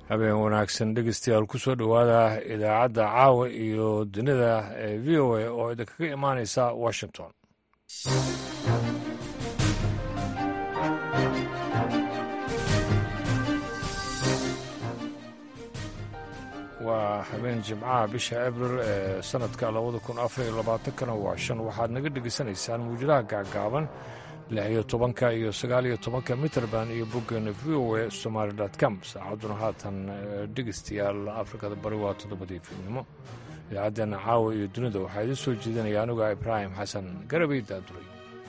habeen wanaagsan dhegeystayaal ku soo dhowaada idaacadda caawa iyo dunida ee v o a oo idinkaga imaaneysa washington waa habeen jimcaha bisha abril ee sanadka labada kun afar iyo labaatankana waa shan waxaad naga dhegeysanaysaan muujadaha gaagaaban lix iyo tobanka iyo sagaal iyo tobanka mitrband iyo boggeena v o a somaali com saacadduna haatan dhegeystayaal afrikada bari waa toddobadii fiidnimo idaacaddeena caawa iyo dunida waxaa idiin soo jeedinaya anuga ibraahim xasan garabay daaduray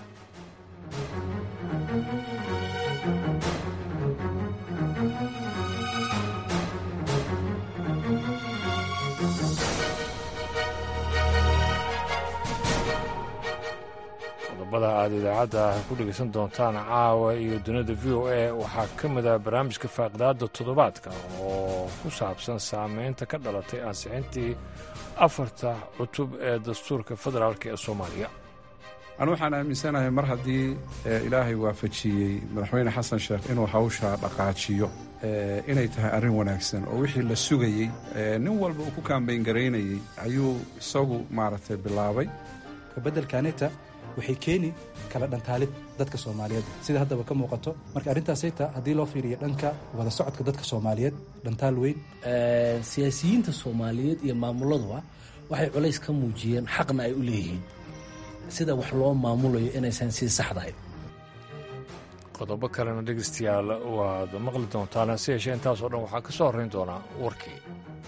qodobada aad idaacadda ku dhegaysan doontaan caawa iyo dunida v o a waxaa ka mid ah barnaamijka faaqidaada toddobaadka oo ku saabsan saameynta ka dhalatay ansixintii afarta cutub ee dastuurka federaalk ee soomaaliya anu waxaan aaminsanahay mar haddii ilaahay waafajiyey madaxweyne xasan sheekh inuu hawsha dhaqaajiyo inay tahay arrin wanaagsan oo wixii la sugayey nin walba uu ku kaambayn garaynayey ayuu isagu maaragtay bilaabay kabeddelkaanita waxay keeni kala dhantaalid dadka soomaaliyeed sida haddaba ka muuqato marka arrintaasayta haddii loo fiiriyo dhanka wada socodka dadka soomaaliyeed dhantaal weyn siyaasiyiinta soomaaliyeed iyo maamuladuba waxay culays ka muujiyeen xaqna ay u leeyihiin sida wax loo maamulayo inaysan sii saxdahayn qodobo kalena dhegeystayaal waad maqli doontaan hase yeeshee intaasoo dhan waxaa ka soo horrayn doonaa warkii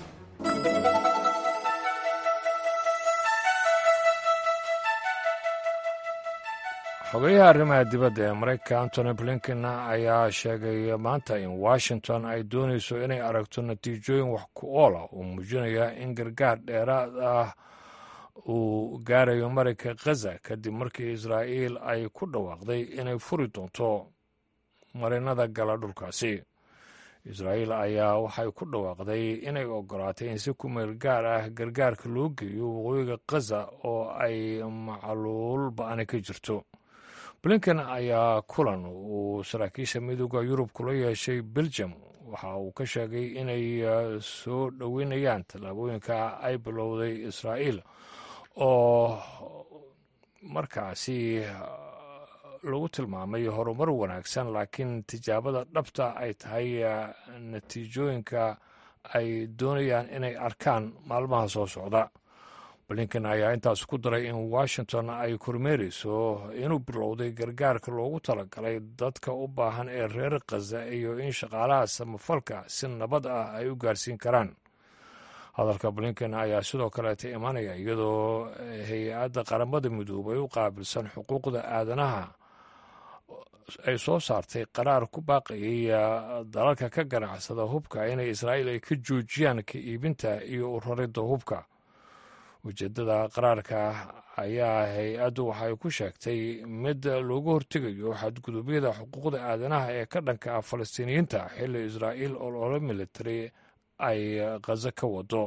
xogeyaha arrimaha dibadda ee maraykanka antony blinken ayaa sheegay maanta in washington ay doonayso inay aragto natiijooyin wax ku oola oo muujinaya in gargaar dheeraad ah uu gaarayo marayka khaza kadib markii israa'iil ay ku dhawaaqday inay furi doonto marinada gala dhulkaasi israa'iil ayaa waxay ku dhawaaqday inay ogolaatay in si ku meel gaar ah gargaarka loo geeyo waqooyiga khaza oo ay macluul ba-ani ka jirto blinken ayaa kulan uu saraakiisha midooda yurub kula yeeshay belgium waxa uu ka sheegay inay soo dhoweynayaan tallaabooyinka ay bilowday israa'iil oo markaasi lagu tilmaamay horumar wanaagsan laakiin tijaabada dhabta ay tahay natiijooyinka ay doonayaan inay arkaan maalmaha soo socda blinken ayaa intaas ku daray in washington ay kormeereyso inuu bilowday gargaarka loogu talagalay dadka u baahan ee reer khaza iyo in shaqaalaha samafalka si nabad ah ay u gaarsiin karaan hadalka blinken ayaa sidoo kaleeta imanaya iyadoo hay-adda qaramada midoobay u qaabilsan xuquuqda aadanaha ay soo saartay qaraar ku baaqayay dalalka ka ganacsada hubka inay israa'iil ay ka joojiyaan ka iibinta iyo uraridda hubka ujeeddada qaraarka ayaa hay-addu waxay ku sheegtay mid loogu hortegayo xadgudubyada xuquuqda aadanaha ee ka dhanka ah falastiiniyiinta xilli israa'iil olole military ay khazo ka wado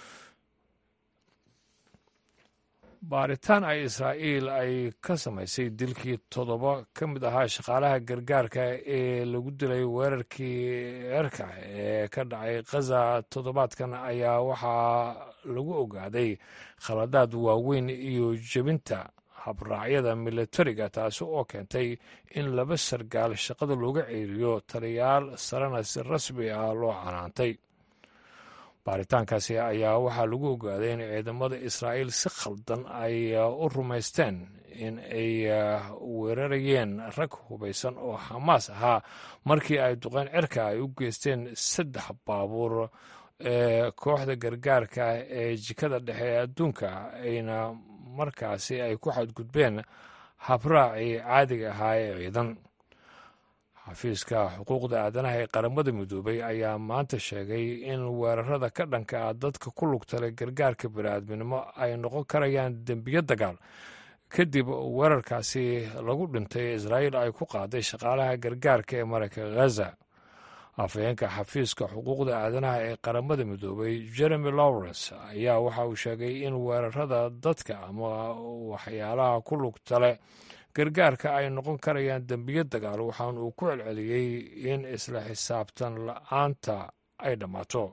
baaritaan ay israa'iil ay ka samaysay dilkii toddoba ka mid ahaa shaqaalaha gargaarka ee lagu dilay weerarkii eerka ee ka dhacay khaza toddobaadkan ayaa waxaa lagu ogaaday khaladaad waaweyn iyo jebinta habraacyada militariga taasi oo keentay in laba sargaal shaqada looga ceeriyo taliyaal sarena si rasmi ah loo canaantay baaritaankaasi ayaa waxaa lagu ogaaday in ciidamada israa'iil si khaldan ay u rumaysteen in ay weerarayeen rag hubaysan oo xamaas ahaa markii ay duqeyn cirka ay u geysteen saddex baabuur ee kooxda gargaarka ee jikada dhexe ee adduunka ayna markaasi ay ku xadgudbeen habraacii caadiga ahaa ee ciidan xafiiska xuquuqda aadanaha ee qaramada midoobay ayaa maanta sheegay in weerarada ka dhanka ah dadka ku lugtale gargaarka bini'aadminimo ay noqon karayaan dembiyo dagaal kadib weerarkaasi lagu dhintay israa'iil ay ku qaaday shaqaalaha gargaarka ee maraykanka ghaza afhayeenka xafiiska xuquuqda aadanaha ee qaramada midoobay jeremy lawrence ayaa waxa uu sheegay in weerarada dadka ama waxyaalaha ku lugtale gargaarka ay noqon karayaan dembiyo dagaal waxaan uu ku celceliyey in isla xisaabtan la-aanta ay dhammaato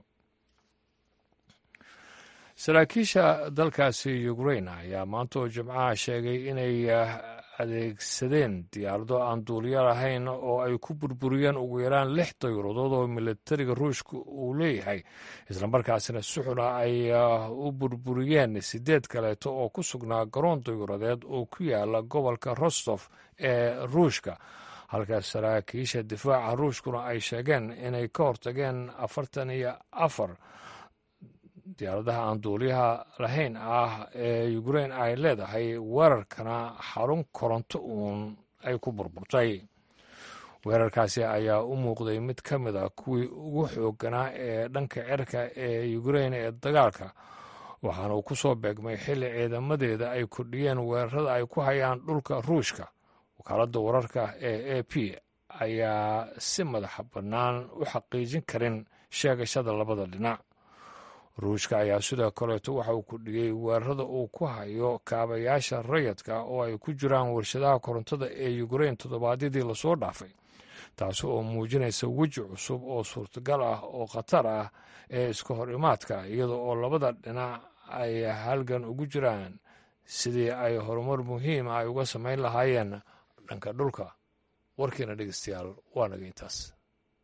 saraakiisha dalkaasi ukrain ayaa maanta oo jimcaha sheegay inay adeegsadeen diyaarado aan duuliyo lahayn oo ay ku burburiyeen ugu yaraan lix dayuuradood oo militariga ruushka uu leeyahay islamarkaasina suxuna ay u burburiyeen sideed kaleeto oo ku sugnaa garoon dayuuradeed oo ku yaala gobolka rostof ee ruushka halka saraakiisha difaaca ruushkuna ay sheegeen inay ka hortageen afartan iyo afar diyaaradaha aan duuliyaha lahayn ah ee ukrain ay leedahay weerarkana xarun koronto uun ay ku burburtay weerarkaasi ayaa u muuqday mid ka mid a kuwii ugu xoogganaa ee dhanka cirka ee ukrain ee dagaalka waxaana uu ku soo beegmay xilli ciidamadeeda ay kordhiyeen weerarada ay ku hayaan dhulka ruushka wakaaladda wararka ee a p ayaa si madaxa bannaan u xaqiijin karin sheegashada labada dhinac ruushka ayaa sidoo kaleeto waxa uu kordhiyey weerarada uu ku hayo kaabayaasha rayadka oo ay ku jiraan warshadaha korontada ee ukrain toddobaadyadii lasoo dhaafay taasi oo muujinaysa weji cusub oo suurtagal ah oo khatar ah ee iska hor imaadka iyada oo labada dhinac ay halgan ugu jiraan sidii ay horumar muhiima ay uga samayn lahaayeen dhanka dhulka warkiina dhegeystayaal waa naga intaas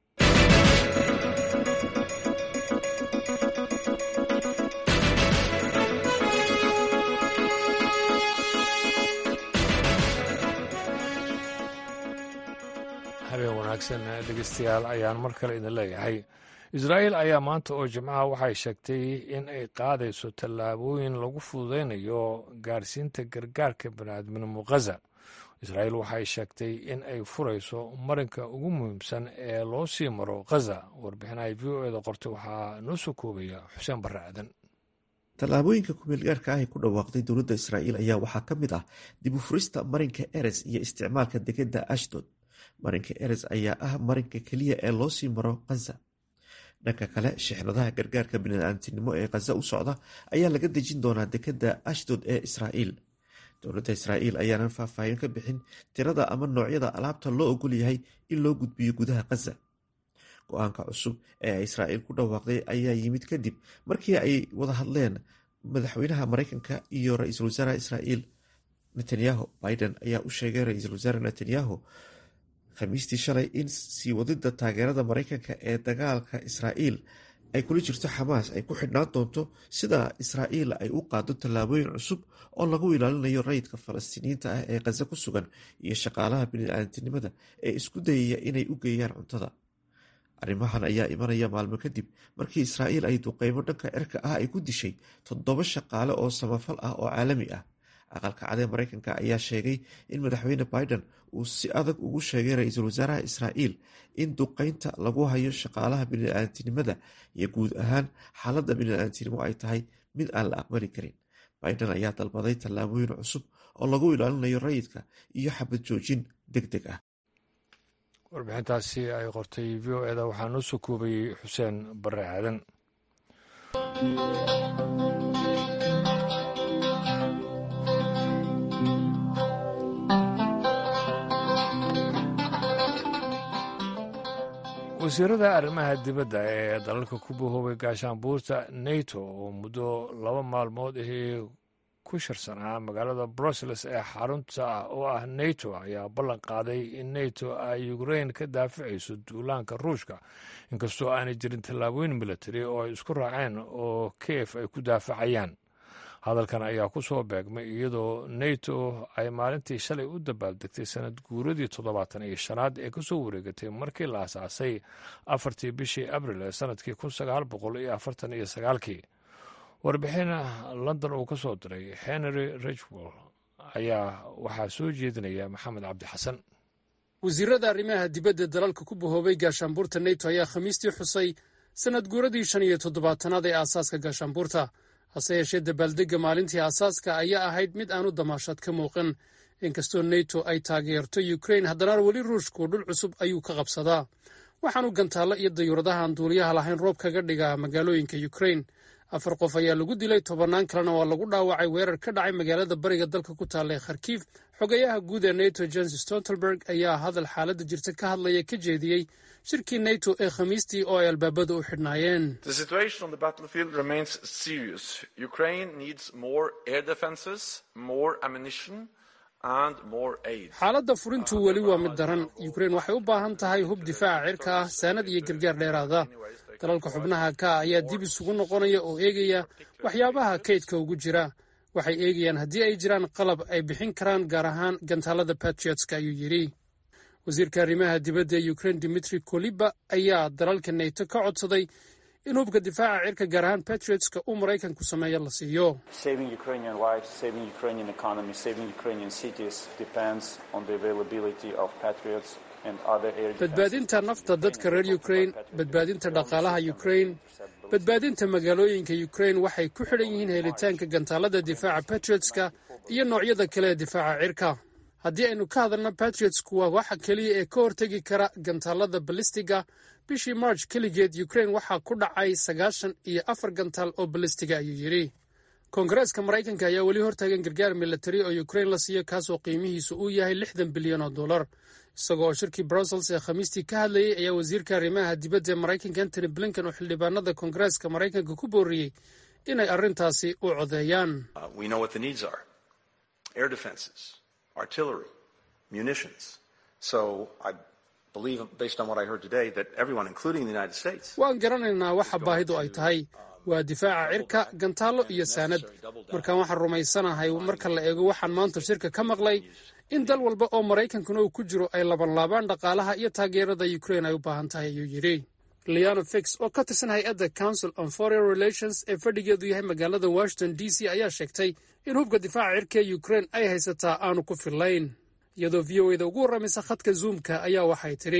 habeen wanaagsan dhegeystayaal ayaan mar kale idin leeyahay israa'iil ayaa maanta oo jimcaha waxay sheegtay in ay qaadayso tallaabooyin lagu fududaynayo gaarsiinta gargaarka baniaadminimo khaza israa'iil waxay sheegtay in ay furayso marinka ugu muhiimsan ee loo sii maro khaza warbixinaha v o eda qortay waxaa noo soo koobaya xuseen barre aadan tallaabooyinka kumeelgaarka ah ee ku dhawaaqday dowladda israa'iil ayaa waxaa ka mid ah dib u furista marinka eres iyo isticmaalka degedda ashdod marinka eres ayaa ah marinka keliya ee loo sii maro khaza dhanka kale shixnadaha gargaarka bini'aadamtinimo ee khaza u socda ayaa laga dejin doonaa dekedda ashdod ee israa'iil dowladda israa'iil ayaanan faahfaahin ka bixin tirada ama noocyada alaabta loo ogol yahay in loo gudbiyo gudaha khaza go-aanka cusub ee israa'iil ku dhawaaqday ayaa yimid kadib markii ay wada hadleen madaxweynaha maraykanka iyo ra-iisul wasaaraha israa'iil netanyahu biden ayaa u sheegay ra-iisul wasaare netanyahu khamiistii shalay in sii wadida taageerada maraykanka ee dagaalka israa'iil ay kula jirto xamaas ay ku xidhnaan doonto sida israa'iil ay u qaado tallaabooyin cusub oo lagu ilaalinayo rayidka falastiiniyiinta ah ee khaza ku sugan iyo shaqaalaha bini'aadantinimada ee isku dayaya inay u geeyaan cuntada arrimahan ayaa imanaya maalmo kadib markii israa'iil ay duqeymo dhanka cirka ah ay ku dishay toddoba shaqaale oo samafal ah oo caalami ah aqalka cadee maraykanka ayaa sheegay in madaxweyne biden uu si adag ugu sheegay ra-iisul wasaaraha israa'iil in duqeynta lagu hayo shaqaalaha bini'aadantinimada iyo guud ahaan xaaladda bini'aadantinimo ay tahay mid aan la aqbali karin biden ayaa dalbaday tallaabooyin cusub oo lagu ilaalinayo rayidka iyo xabad joojin deg deg ah warbixintaasi ay qortay v o eda waxaa noo soo koobayey xuseen barre aadan wasiirada arrimaha dibadda ee dalalka ku bahoobay gaashaanbuurta nato oo muddo laba maalmood ahii ku shirsanaa magaalada brussels ee xarunta oo ah nato ayaa ballan qaaday in nato ay ukrain ka daaficayso duulaanka ruushka inkastoo aanay jirin tallaabooyin militari oo ay isku raaceen oo kiev ay ku daafacayaan hadalkan ayaa ku soo beegmay iyadoo nato ay maalintii shalay u dabaaldegtay sanad guuradii toddobaatan iyo shanaad ee kasoo wareegatay markii la asaasay afartii bishii abril ee sanadkii kun sagaal boqol iyo afartan iyo sagaalkii warbixin london uu ka soo diray henry richwell ayaa waxaa soo jeedinaya maxamed cabdi xasan wasiirada arrimaha dibadda dalalka ku bahoobay gaashaanbuurta nato ayaa khamiistii xusay sanad guuradii shan iyo toddobaatanaad ee aasaaska gaashaanbuurta hase yeeshee dabaaldegga maalintii aasaaska ayaa ahayd mid aanu damaashad ka muuqan inkastoo nato ay taageerto ukrain haddana weli ruushku dhul cusub ayuu ka qabsadaa waxaanu gantaalla iyo dayuuradahaan duuliyaha lahayn roob kaga dhigaa magaalooyinka ukrain afar qof ayaa lagu dilay tobannaan kalena waa lagu dhaawacay weerar ka dhacay magaalada bariga dalka ku taalla ee kharkiif xogayaha guud ee nato jens stoltenberg ayaa hadal xaaladda jirta ka hadlaya ka jeediyey shirkii nato ee khamiistii oo ay albaabada u xidhnaayeen xaaladda furintu weli waa mid daran yukrain waxay u baahan tahay hub difaaca cirka ah saanad iyo gargaar dheeraada dalalka xubnaha ka ayaa dib isugu noqonaya oo eegaya waxyaabaha kaydka ugu jira waxay eegayaan haddii ay jiraan qalab ay bixin karaan gaar ahaan gantaalada batriotska ayuu yidhi wasiirka arrimaha dibadda ee ukrain dimitri koliba ayaa dalalka nato ka codsaday in hubka difaaca cirka gaar ahaan batriotska uu maraykanku sameeyo la siiyo badbaadinta nafta dadka reer ukrain badbaadinta dhaqaalaha ukrain badbaadinta magaalooyinka ukrain waxay ku xidhan yihiin helitaanka gantaalada difaaca batriotska iyo noocyada kale ee difaaca cirka haddii aynu ka hadalno batriotsku waa waxa keliya ee ka hortegi kara gantaalada balistiga bishii march keligeed ukrain waxaa ku dhacay sagaashan iyo afar gantaal oo balistiga ayuu yidhi koongareeska maraykanka ayaa weli hortaagan gargaar militari oo ukrain la siiyo kaasoo qiimihiisu uu yahay lixdan bilyan oo dollar isagoo oo shirkii brussels ee khamiistii ka hadlayay ayaa wasiirka arrimaha dibadda ee maraykanka antony blinken oo xildhibaanada koongareeska maraykanka ku booriyey inay arrintaasi u codeeyaan artillery, munitions. So I believe, based on what I heard today, that everyone, including the United States, waan garanaynaa waxa baahidu ay tahay waa difaaca cirka gantaallo iyo saanad markaan waxaan rumaysanahay marka la eego waxaan maanta shirka ka maqlay in dal walba oo maraykankuna uu ku jiro ay labanlaabaan dhaqaalaha iyo taageerada ukrain ay u baahan tahay ayuu yidhi leano fix oo ka tirsan hay-adda council on foreign relations ee fadhigeedu yahay magaalada washington d c ayaa sheegtay in hubka difaaca cirka ee ukrain ay haysataa aanu ku fillayn iyadoo v o eda ugu warramaysa khadka zoomka ayaa waxay tidhi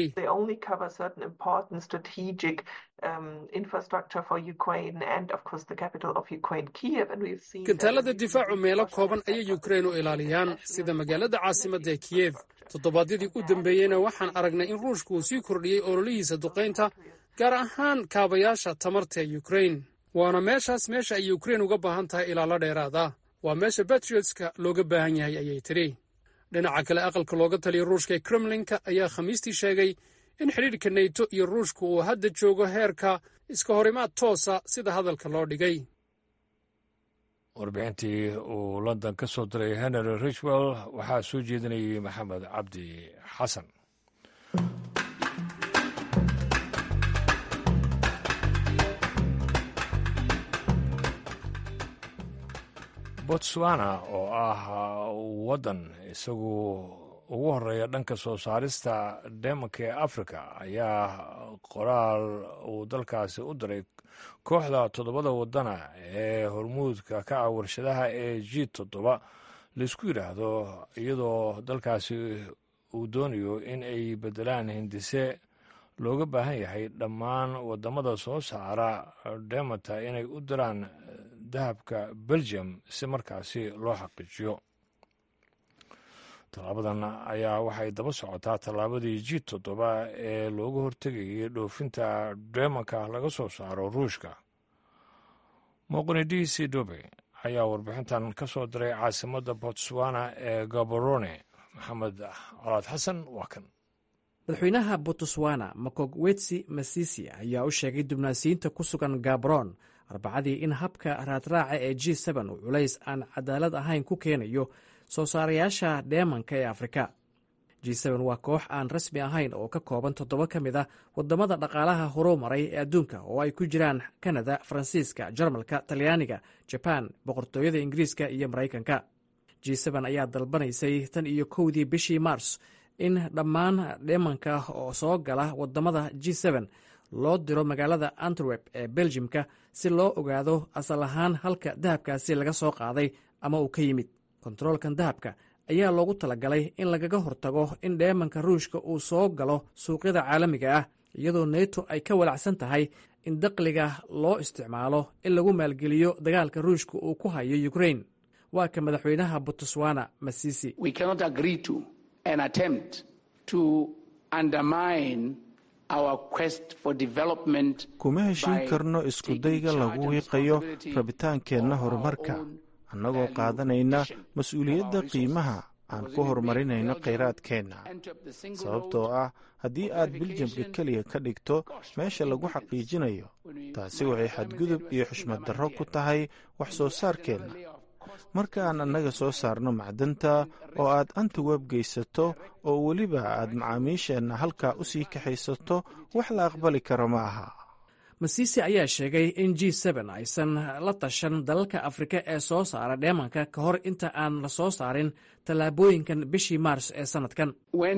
gantaalada difaacu meelo kooban ayay ukrain u ilaaliyaan sida magaalada caasimadda ee kiyef toddobaadyadii u dambeeyeyna waxaan aragnay in ruushku uu sii kordhiyey ololihiisa duqaynta gaar ahaan kaabayaasha tamarta ee ukrain waana meeshaas meesha ay ukrain uga baahan tahay ilaalo dheeraada waa meesha batriotska looga baahan yahay ayay tidhi dhinaca kale aqalka looga taliya ruushka ee kremlinka ayaa khamiistii sheegay in xidhiidhka neyto iyo ruushka uu hadda joogo heerka iska horimaad toosa sida hadalka loo dhigay warbixintii uu london ka soo diray henry richwell waxaa soo jeedinayay maxamed cabdi xasan botswana oo ah waddan isagu ugu horeeya dhanka soo saarista deemanka ee africa ayaa qoraal uu dalkaasi u diray kooxda toddobada waddana ee hormuudka ka ah warshadaha ee g toddoba laysku yidhaahdo iyadoo dalkaasi uu doonayo in ay beddelaan hindise looga baahan yahay dhammaan waddamada soo saara deemanta inay u diraan dahabka belgium si markaasi loo xaqiijiyo tallaabadan ayaa waxay daba socotaa tallaabadii ji toddoba ee looga hortegayay dhoofinta deemanka laga soo saaro ruushka moqonidisi dobe ayaa warbixintan ka soo diray caasimadda botswana ee gaborone maxamed colaad xasan waa kan madaxweynaha botswana makogwetsi masisi ayaa u sheegay dibnaasiyiinta ku sugan gabron arbacadii in habka raadraaca ee g n uu culays aan cadaalad ahayn ku keenayo soo saarayaasha dheemanka ee afrika g waa koox aan rasmi ahayn oo ka kooban toddoba ka mid ah wadamada dhaqaalaha horumaray ee adduunka oo ay ku jiraan kanada faransiiska jarmalka talyaaniga jabaan boqortooyada ingiriiska iyo maraykanka g ayaa dalbanaysay tan iyo kowdii bishii mars in dhammaan dheemanka oo soo gala wadamada g loo diro magaalada antwerp ee beljimka si loo ogaado asal ahaan halka dahabkaasi laga soo qaaday ama uu ka yimid kontaroolkan dahabka ayaa loogu talagalay in lagaga hortago in dheemanka ruushka uu soo galo suuqyada caalamiga ah iyadoo neto ay ka walacsan tahay in daqliga loo isticmaalo in lagu maalgeliyo dagaalka ruushka uu ku hayo ukrain waa ka madaxweynaha botswana masisi kuma heshiin karno iskudayga lagu wiiqayo rabitaankeenna horumarka annagoo qaadanayna mas-uuliyadda qiimaha aan ku horumarinayno khayraadkeenna sababtoo ah haddii aad biljamka keliya ka dhigto meesha lagu xaqiijinayo taasi waxay xadgudub iyo xushmad darro ku tahay wax soo saarkeenna marka aan annaga soo saarno macdanta oo aad antiweb geysato oo weliba aad macaamiisheenna halkaa u sii kaxaysato wax la aqbali karo ma aha masiisi ayaa sheegay in g n aysan la tashan dalalka afrika ee soo saara dheemanka ka hor inta aan la soo saarin tallaabooyinkan bishii maars ee sannadkan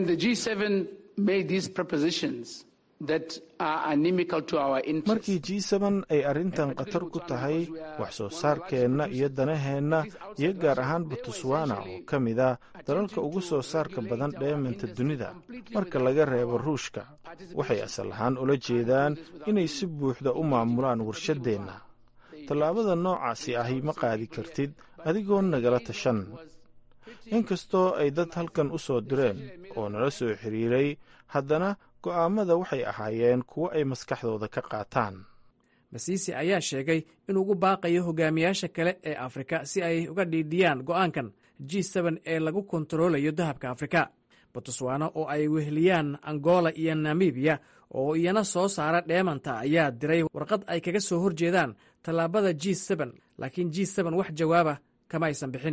markii g ay arrintan khatar ku tahay wax soo saarkeenna iyo danaheenna iyo gaar ahaan botswana oo ka mid ah dalalka ugu soo saarka badan dheemanta dunida marka laga reebo ruushka waxay asal ahaan ula jeedaan inay si buuxda u maamulaan warshaddeenna tallaabada noocaasi ahi ma qaadi kartid adigoo nagala tashan inkastoo ay dad halkan u soo direen oo nala soo xiriiray haddana go'aammada waxay ahaayeen kuwo ay maskaxdooda ka qaataan masiisi ayaa sheegay inuu ugu baaqayo hogaamiyaasha kale ee afrika si ay uga dhiidhiyaan go'aankan g ee lagu kontaroolayo dahabka afrika botswana oo ay weheliyaan angola iyo namibiya oo iyana soo saara dheemanta ayaa diray warqad ay kaga soo horjeedaan tallaabada g laakiin g wax jawaaba kama aysan bixin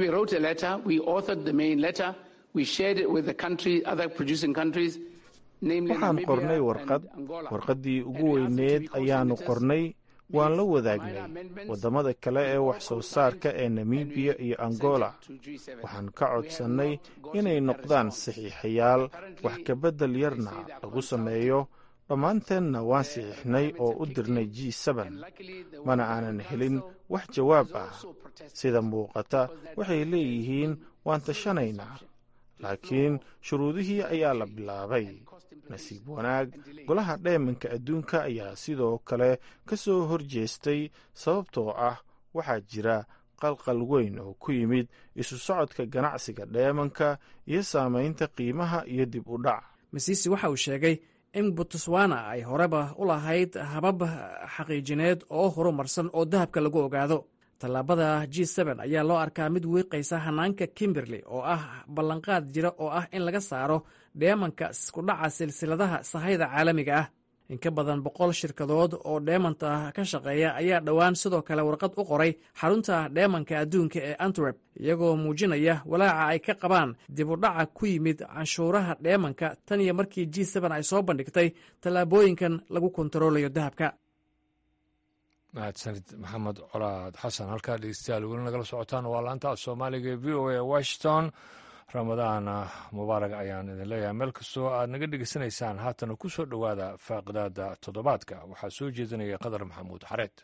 waxaan qornay warqad warqaddii ugu weyneed ayaannu qornay waan la wadaagnay waddamada kale ee wax soo saarka ee namibiya iyo angola waxaan ka codsannay inay noqdaan saxiixayaal wax kabeddel yarna lagu sameeyo dhammaanteenna waan saxiixnay oo u dirnay g mana aanan helin wax jawaab ah sida muuqata waxay leeyihiin waan tashanaynaa laakiin shuruudihii ayaa la bilaabay nasiib wanaag golaha dheemanka adduunka ayaa sidoo kale ka soo hor jeestay sababtoo ah waxaa jira qalqal weyn oo ku yimid isu socodka ganacsiga dheemanka iyo saamaynta qiimaha iyo dib u dhac masiisi waxa uu sheegay in botswana ay horeba u lahayd habab xaqiijineed oo horumarsan oo dahabka lagu ogaado tallaabada g ayaa loo arkaa mid wiiqaysa hanaanka kimberley oo ah ballanqaad jira oo ah in laga saaro dheemanka iskudhaca silsiladaha sahayda caalamiga ah in ka badan boqol shirkadood oo dheemanta ka shaqeeya ayaa dhowaan sidoo kale warqad u qoray xarunta dheemanka adduunka ee antwerp iyagoo muujinaya walaaca ay ka qabaan dib u dhaca ku yimid canshuuraha dheemanka tan iyo markii g ay soo bandhigtay tallaabooyinkan lagu kontaroolayo dahabka mahadsanid maxamed colaad xasan halkaa dhegeystayaal weli nagala socotaan waa laanta soomaaliga ee v o a washington ramadaan mubaarag ayaan idin leeyahay meel kastoo aad naga dhegeysanaysaan haatana ku soo dhowaada faaqidaada toddobaadka waxaa soo jeedinaya qadar maxamuud xareed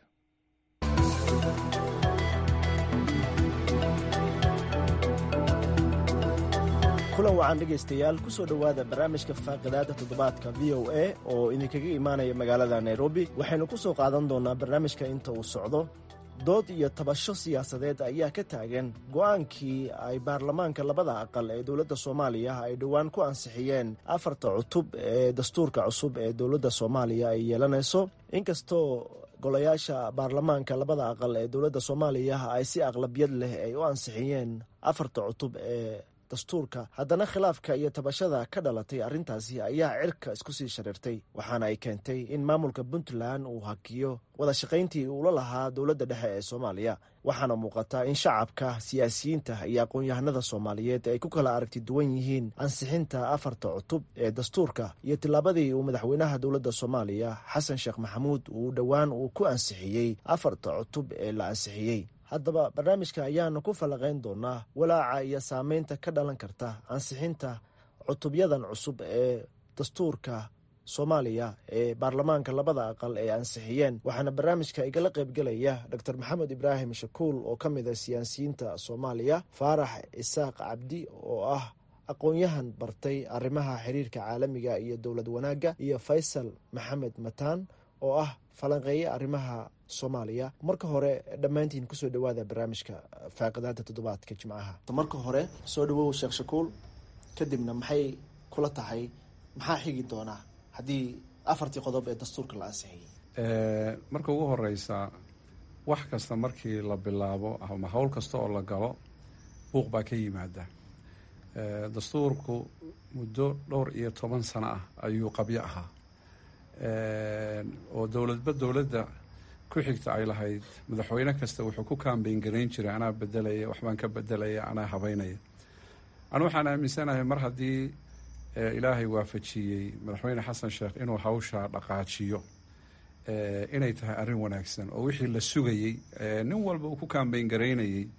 kulan wacan dhegaystayaal ku soo dhowaada barnaamijka faaqidaada toddobaadka v o a oo idinkaga imaanaya magaalada nairobi waxaynu ku soo qaadan doonnaa barnaamijka inta uu socdo dood iyo tabasho siyaasadeed ayaa ka taagan go'aankii ay baarlamaanka labada aqal ee dowladda soomaaliya ay dhowaan ku ansixiyeen afarta cutub ee dastuurka cusub ee dowladda soomaaliya ay yeelanayso inkastoo golayaasha baarlamaanka labada aqal ee dowladda soomaaliya ay si aqlabiyad leh ay u ansixiyeen afarta cutub ee dastuurka haddana khilaafka iyo tabashada ka dhalatay arrintaasi ayaa cirka isku sii shareertay waxaana ay keentay in maamulka puntland uu hakiyo wada shaqayntii uula lahaa dowladda dhexe ee soomaaliya waxaana muuqata in shacabka siyaasiyiinta iyo aqoon-yahanada soomaaliyeed ay ku kala aragti duwan yihiin ansixinta afarta cutub ee dastuurka iyo tillaabadii uu madaxweynaha dowladda soomaaliya xasan sheekh maxamuud uu dhowaan uu ku ansixiyey afarta cutub ee la ansixiyey haddaba barnaamijka ayaanu ku fallaqayn doonaa walaaca iyo saameynta ka dhalan karta ansixinta cutubyadan cusub ee dastuurka soomaaliya ee baarlamaanka labada aqal ay ansixiyeen waxaana barnaamijka igala qaybgelaya dor maxamed ibraahim shakuul oo ka mid a siyaasiyiinta soomaaliya faarax isaaq cabdi oo ah aqoon-yahan bartay arrimaha xiriirka caalamiga iyo dowlad wanaagga iyo faysal maxamed mataan oo ah falanqeeye arrimaha soomaaliya marka hore dhammaantiin kusoo dhowaada barnaamijka faaqidaada toddobaadka jimcaha marka hore soo dhawow sheekh shakuul kadibna maxay kula tahay maxaa xigi doonaa haddii afartii qodob ee dastuurka la ansixiyey marka ugu horeysa wax kasta markii la bilaabo ama howl kasta oo la galo buuq baa ka yimaada dastuurku muddo dhowr iyo toban sano ah ayuu qabyo ahaa oo dowladba dowladda ku xigta ay lahayd madaxweyne kasta wuxuu ku kaambeyn garayn jiray anaa bedelaya waxbaan ka bedelaya anaa habeynaya anu waxaan aaminsanahay mar haddii ilaahay waafajiyey madaxweyne xasan sheekh inuu hawshaa dhaqaajiyo inay tahay arrin wanaagsan oo wixii la sugayey nin walba uu ku kaambeyn garaynayey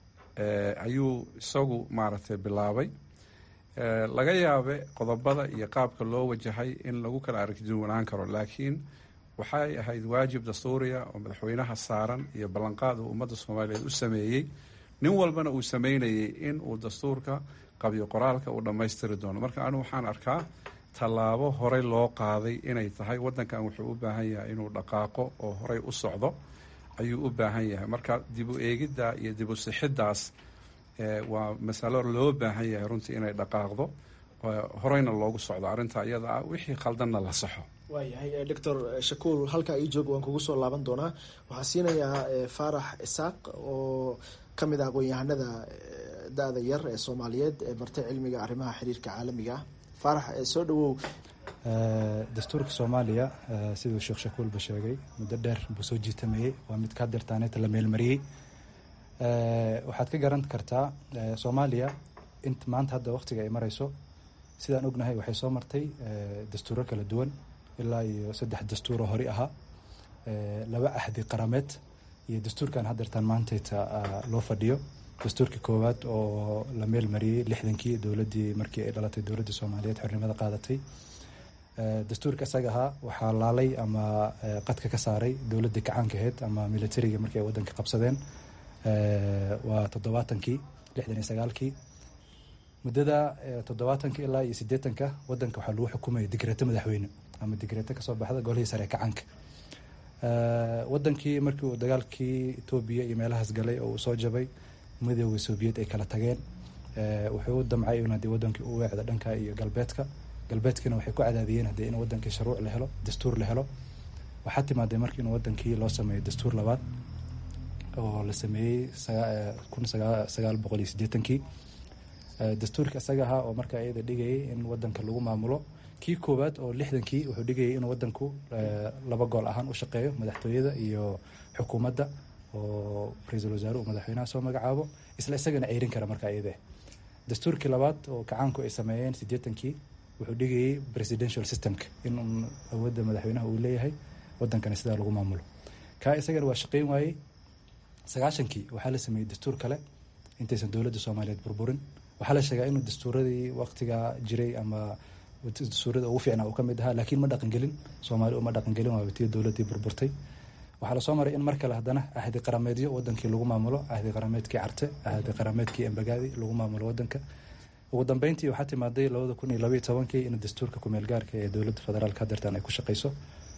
ayuu isagu maaragtay bilaabay laga yaabe qodobada iyo qaabka loo wajahay in lagu kala aragtiduwanaan karo laakiin waxay ahayd waajib dastuuriya oo madaxweynaha saaran iyo ballanqaad uu ummadda soomaaliyeed u sameeyey nin walbana uu sameynayey in uu dastuurka qabyo qoraalka uu dhammaystiri doono marka anigu waxaan arkaa tallaabo horey loo qaaday inay tahay waddankan wuxuu u baahan yahay inuu dhaqaaqo oo horey u socdo ayuu u baahan yahay marka dib u eegidda iyo dib u sixiddaas waa masalo loo baahan yahay runtii inay dhaqaaqdo horeyna loogu socdo arrinta iyada ah wixii khaldanna la saxo waayahay doctor shakuul halkaa ii joog waan kugu soo laaban doonaa waxaan siinayaa faarax isaaq oo ka mid ah aqoon-yahanada da-da yar ee soomaaliyeed ee bartay cilmiga arrimaha xiriirka caalamiga ah faarax soo dhawow dastuurka soomaaliya siduu sheekh shakuulba sheegay muddo dheer buu soo jiitamayey waa mid ka dirtaaneeta la meelmariyey waxaad ka garan kartaa soomaaliya int maanta hadda waqtiga ay mareyso sidaan ognahay waxay soo martay dastuuro kala duwan ilaa iyo saddex dastuuro hori ahaa laba ahdi qarameed iyo dastuurkan hadeertaan maantayta loo fadhiyo dastuurkii koowaad oo la meel mariyey lixdankii dowladii markii ay dhalatay dowladda soomaaliyeed xornimada qaadatay dastuurka isaga ahaa waxaa laalay ama qadka ka saaray dowladii kacaanka aheyd ama militariga markii ay wadanka qabsadeen waa toddobaatankii lixdan iyo sagaalkii muddada toddobaatanka ilaa iyo sideetanka wadanka waxaa lagu xukumaya digreeto madaxweyne ama digreeto kasoo baxda golihii sare kacaanka wadankii markii uu dagaalkii etoobiya iyo meelahaas galay oo uu soo jabay midooda soobiyed ay kala tageen wuxuu u damcay in hadii wadankii u weecda dhanka iyo galbeedka galbeedkiina waxay ku cadaadiyeen hadii in wadankii sharuuc la helo dastuur la helo waxaa timaaday markii in wadankii loo sameeyo dastuur labaad oo la sameeyey kun sagaal boqol iyo sideetankii dastuurka isaga ahaa oo markaa iyada dhigayay in wadanka lagu maamulo kii koowaad oo lixdankii wuxuu dhigayay inuu wadanku laba gool ahaan u shaqeeyo madaxtooyada iyo xukuumadda oo ra-iisul wasaare uu madaxweynaha soo magacaabo isla isagana ceyrin kara markaa iyade dastuurkii labaad oo kacaanku ay sameeyeen sideetankii wuxuu dhigayay presidential systemka in awoodda madaxweynaha uu leeyahay wadankana sidaa lagu maamulo kaa isagana waa shaqeyn waayey sagaashankii waxaa la sameeyey dastuur kale intaysan dowladda soomaaliyeed burburin waxaa la sheegaa inuu dastuuradii waqtigaa jiray ama dastuurada ugu fiicnaa uu ka mid ahaa laakiin ma dhaqangelin soomaali uma dhaqangelin waa tii dowladdii burburtay waxaa lasoo maray in mar kale haddana ahdi qarameedyo wadankii lagu maamulo ahdi qarameedkii carte ahdi qarameedkii embagaadi lagu maamulo wadanka ugu dambeyntii waxaa timaaday labada kun iyo labaiyo tobankii in dastuurka kumeel gaarka ee dowladda federaalka hadeertaan ay ku shaqeyso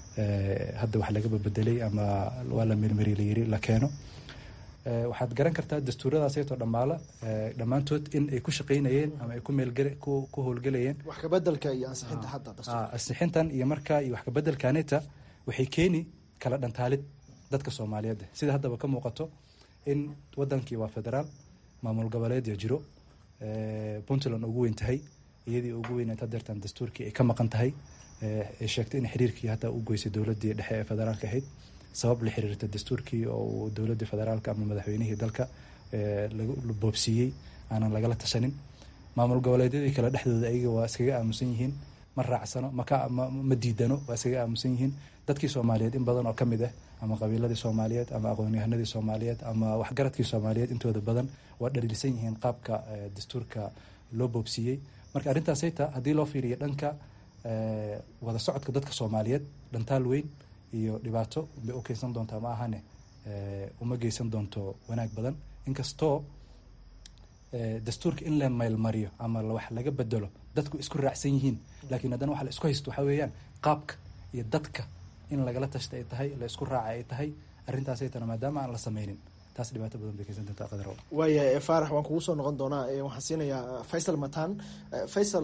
hadda wax laga babedelay ama waa la meelmari layiri la keeno waxaad garan kartaa dastuuradaasaytoo dhammaala dhammaantood in ay ku shaqeynayeen ama ay ku meelgale ku howlgelayeen wax kabedelka iyo ansixinta hadda ansixintan iyo markaa iyo wax kabedelkaneta waxay keeni kala dhantaalid dadka soomaaliyeed sida haddaba ka muuqato in wadankii waa federaal maamul goboleedya jiro puntland ugu weyn tahay iyadii ugu weyneed hadeertan dastuurkii ay ka maqan tahay ay sheegtay in xiriirkii hataa u goysay dowladii dhexe ee federaalka ahayd sabab la xiriirta dastuurkii oo uu dowladii federaalka ama madaxweynihii dalka la boobsiiyey aanan lagala tashanin maamul goboleedyadii kale dhexdooda ayaga waa iskaga aamusan yihiin ma raacsano ma diidano waa iskaga aamusan yihiin dadkii soomaaliyeed in badan oo ka mid ah ama qabiiladii soomaaliyeed ama aqoonyahanadii soomaaliyeed ama waxgaradkii soomaaliyeed intooda badan waa dhaliilsan yihiin qaabka dastuurka loo boobsiiyey marka arrintaasayta haddii loo fiiriyo dhanka wada socodka dadka soomaaliyeed dhantaal weyn iyo dhibaato bay u keensan doontaa ma ahane uma geysan doonto wanaag badan inkastoo dastuurka in la maylmariyo ama wax laga bedelo dadku isku raacsan yihiin laakiin haddana waxa la isku haysto waxaa weeyaan qaabka iyo dadka in lagala tashta ay tahay la isku raaca ay tahay arrintaasaytana maadaama aan la sameynin taas dhibaato badan bay keensan doontaa qadar waaya faarax waan kugu soo noqon doonaa waxaan siinayaa faysal matan faysal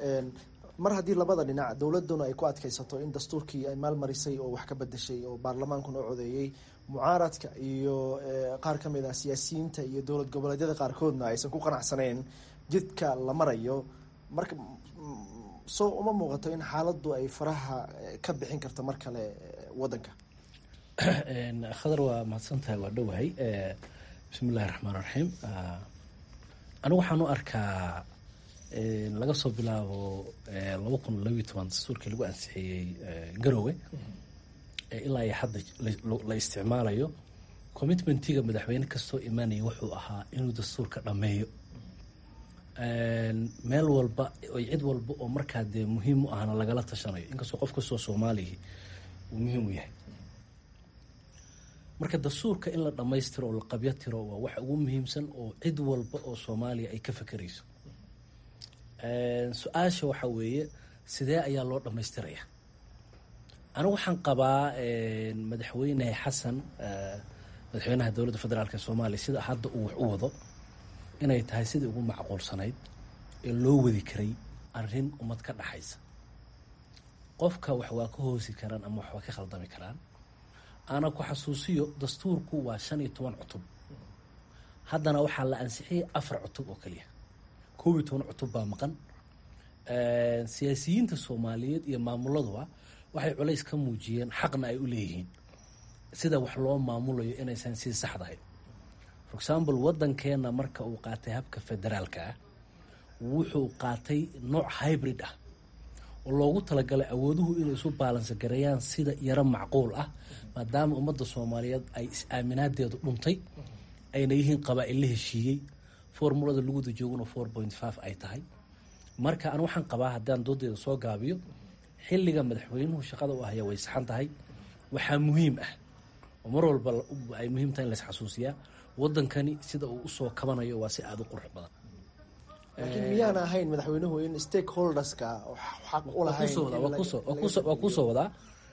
mar haddii labada dhinac dowladuna ay ku adkaysato in dastuurkii ay maalmarisay oo wax ka bedeshay oo baarlamaankuna u codeeyey mucaaradka iyo qaar ka mid ah siyaasiyiinta iyo dowlad goboleedyada qaarkoodna aysan ku qanacsaneen jidka la marayo marka soo uma muuqato in xaaladdu ay faraha ka bixin karto mar kale waddanka khadar waa mahadsan tahay waa dhowahay bismi illahi raxmaan raxiim anigu waxaan u arkaa laga soo bilaabo laba kun labiyo toban dastuurkii lagu ansixiyey garowe ilaa iyo hadda la isticmaalayo commitmentiga madaxweyne kastoo imaanaya wuxuu ahaa inuu dastuurka dhammeeyo meel walba oy cid walba oo markaa dee muhiim u ahna lagala tashanayo inkastoo qof kastoo soomaaliya uu muhiim u yahay marka dastuurka in la dhammaystiro oo la qabyo tiro waa wax ugu muhiimsan oo cid walba oo soomaaliya ay ka fekerayso su-aasha waxaa weeye sidee ayaa loo dhammaystiraya anigu waxaan qabaa madaxweyne xasan madaxweynaha dowladda federaalk ee soomaaliya sida hadda uu wax u wado inay tahay sidii ugu macquulsanayd ee loo wadi karay arrin ummad ka dhaxaysa qofka wax waa ka hoosi karaan ama wax waa ka khaldami karaan ana ku xasuusiyo dastuurku waa shan iyo toban cutub haddana waxaa la ansixiyay afar cutub oo keliya koob iyo toban cutub baa maqan siyaasiyiinta soomaaliyeed iyo maamuladuba waxay culays ka muujiyeen xaqna ay u leeyihiin sida wax loo maamulayo inaysan sii saxdahay for example waddankeena marka uu qaatay habka federaalka ah wuxuu qaatay nooc hybrid ah oo loogu talagalay awooduhu inay isu baalansa gareeyaan sida yaro macquul ah maadaama ummadda soomaaliyeed ay is-aaminaadeedu dhuntay ayna yihiin qabaa-il la heshiiyey formulada laguda jooguna four point five ay tahay marka an waxaan qabaa haddaan doodeeda soo gaabiyo xilliga madaxweynuhu shaqada u ahaya way saxan tahay waxaa muhiim ah oo mar walba ay muhiim tahay in la isxasuusiyaa waddankani sida uu usoo kabanayo waa si aada u qurux badan laakiin miyaan ahayn madaxweynuhu in stakeholderska xaq u lahayn waa kuusoo wadaa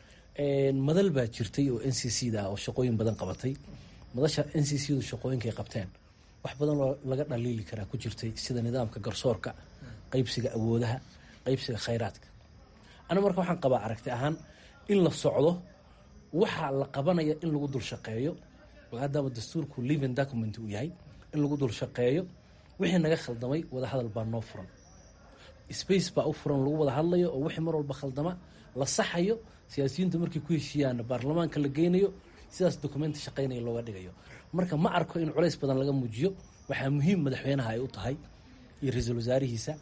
madal baa jirtay oo n c c da oo shaqooyin badan qabatay madasha n c c du shaqooyinkay qabteen wax badan oo laga dhaliili karaa ku jirtay sida nidaamka garsoorka qeybsiga awoodaha qeybsiga khayraadka aniga marka waxaan qabaa aragti ahaan in la socdo waxaa la qabanaya in lagu dul shaqeeyo maadaama dastuurku living document uu yahay in lagu dul shaqeeyo wixii naga khaldamay wadahadal baa noo furan space baa u furan lagu wada hadlayo oo wixii mar walba khaldama la saxayo siyaasiyiintu markay ku heshiiyaanna baarlamaanka la geynayo sidaas documenti shaqeynaya looga dhigayo marka ma arko in culays badan laga muujiyo waxaa muhiim madaxweynaha ay u tahay iyo ra-iisul wasaarihiisa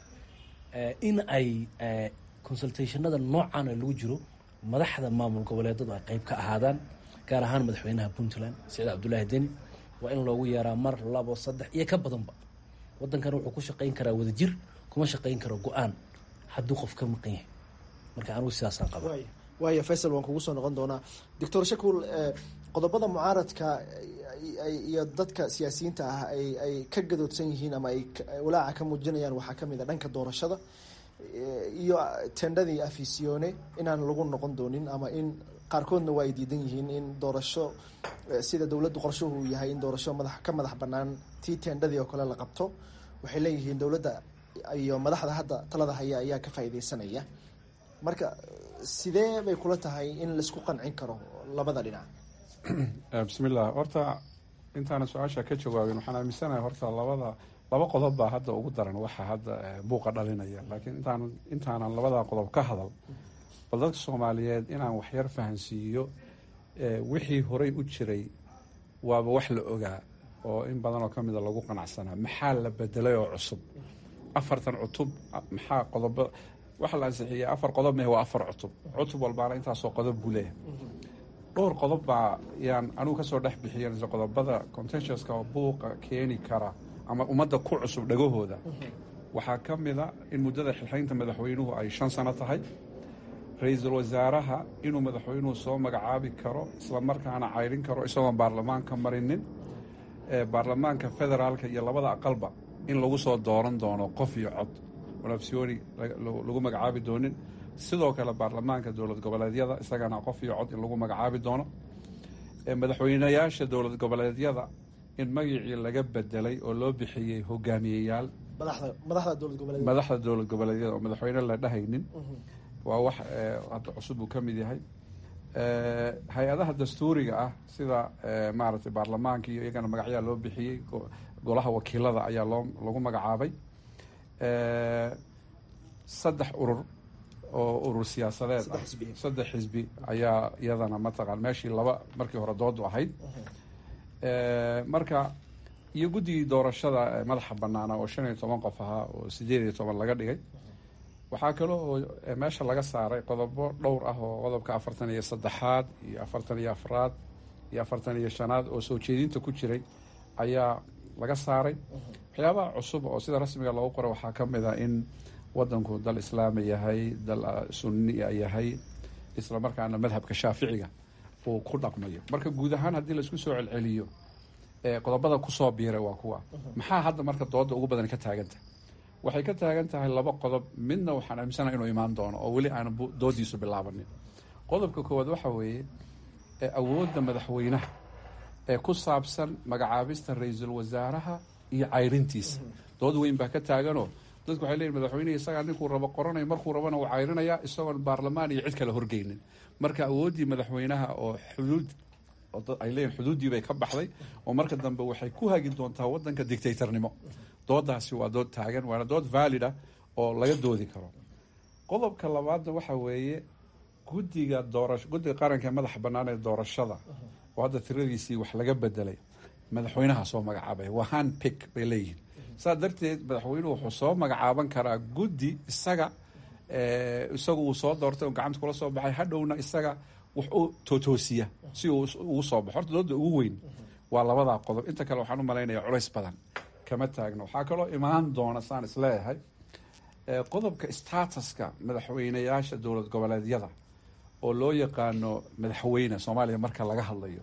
in ay consultationada noocan lagu jiro madaxda maamul goboleedadu ay qeyb ka ahaadaan gaar ahaan madaxweynaha puntland saciid cabdulaahi deni waa in loogu yeeraa mar labo saddex iyo ka badanba waddankan wuxuu ku shaqeyn karaa wadajir kuma shaqeyn karo go-aan hadduu qof ka maqan yahay marka anigu sidaasaan qaba waaya faysal waan kugu soo noqon doonaa doctor shakuul qodobada mucaaradka iyo dadka siyaasiyiinta ah ay ka gadoodsan yihiin ama ay walaaca ka muujinayaan waxaa kamid a dhanka doorashada iyo tendhadii afisione inaan lagu noqon doonin ama in qaarkoodna waa ay diidan yihiin in doorasho sida dowladdu qorshuhu yahay in doorasho madax ka madax banaan tii tendhadii oo kale la qabto waxay leeyihiin dowladda iyo madaxda hadda talada haya ayaa ka faa'iideysanaya marka sidee bay kula tahay in laisku qancin karo labada dhinac bismillah horta intaana su-aasha ka jawaabin waxaan aaminsanahay horta labada laba qodob baa hadda ugu daran waxa hadda buuqa dhalinaya laakiin intaan intaanan labada qodob ka hadal bal dadka soomaaliyeed inaan waxyar fahansiiyo wixii horey u jiray waaba wax la ogaa oo in badan oo kamida lagu qanacsanaa maxaa la bedelay oo cusub afartan cutub maxaa qodobo waxa la ansixiyey afar qodob meh waa afar cutub cutub walbaana intaasoo qodob buu leeyahay dhowr qodob baa yaan anugu kasoo dhex bixiyan qodobada contentioska oo buuqa keeni kara ama ummadda ku cusub dhagahooda waxaa ka mida in muddada xilxaynta madaxweynuhu ay shan sano tahay ra-iisul wasaaraha inuu madaxweynuhu soo magacaabi karo isla markaana cayrin karo isagoon baarlamaanka marinin baarlamaanka federaalka iyo labada aqalba in lagu soo dooran doono qof iyo cod onafsioni lagu magacaabi doonin sidoo kale baarlamaanka dowlad goboleedyada isagana qof iyo cod in lagu magacaabi doono madaxweynayaasha dowlad goboleedyada in magacii laga bedelay oo loo bixiyey hogaamiyeyaal madaxda dowlad goboleedyada oo madaxweyne la dhahaynin waa wax hadda cusub uu ka mid yahay hay-adaha dastuuriga ah sida maaragtay baarlamaanka iyo iyagana magacyaa loo bixiyey golaha wakiilada ayaa loo lagu magacaabay saddex urur oo urur siyaasadeed ah saddex xisbi ayaa iyadana mataqaan meeshii laba markii hore doodu ahayd marka iyo guddigii doorashada madaxa banaana oo shan iyo toban qof ahaa oo sideed iyo toban laga dhigay waxaa kale oo meesha laga saaray qodobo dhowr ah oo qodobka afartan iyo saddexaad iyo afartan iyo afraad iyo afartan iyo shanaad oo soo jeedinta ku jiray ayaa laga saaray waxyaabaha cusub oo sida rasmiga loogu qoray waxaa ka mid a in wadanku dal islaami yahay dal sunnia yahay isla markaana madhabka shaaficiga uu ku dhaqmayo marka guud ahaan haddii laisku soo celceliyo qodobada kusoo biiray waa kuwa maxaa hadda marka dooda ugu badan ka taagantahay waxay ka taagan tahay laba qodob midna waxaan aaminsanaha inuu imaan doono oo weli aan doodiisu bilaabanin qodobka koowaad waxa weeye awoodda madaxweynaha ee ku saabsan magacaabista ra-iisul wasaaraha iyo cayrintiisa dood weyn baa ka taaganoo dadku waxay leeyihin madaxweynehi isagaa ninkuu rabo qoranaya markuu rabana uu cayrinayaa isagoon baarlamaan iyo cid kale horgeynin marka awooddii madaxweynaha oo xuduud ay leeyihin xuduuddii bay ka baxday oo marka dambe waxay ku hagi doontaa waddanka dictatornimo doodaasi waa dood taagan waana dood valida oo laga doodi karo qodobka labaadna waxa weeye guddiga doorasho guddiga qaranka ee madaxa bannaan ee doorashada oo hadda tiradiisii wax laga bedelay madaxweynaha soo magacaabay waa hand pick bay leeyihiin saas darteed madaxweynuhu wuxuu soo magacaaban karaa guddi isaga isagu uu soo doortay oo gacanta kula soo baxay hadhowna isaga wax u tootoosiya si uu ugu soo baxo horta dooda ugu weyn waa labadaa qodob inta kale waxaan u malaynaya culays badan kama taagno waxaa kaloo imaan doona saan isleeyahay qodobka statuska madaxweyneyaasha dowlad goboleedyada oo loo yaqaano madaxweyne soomaaliya marka laga hadlayo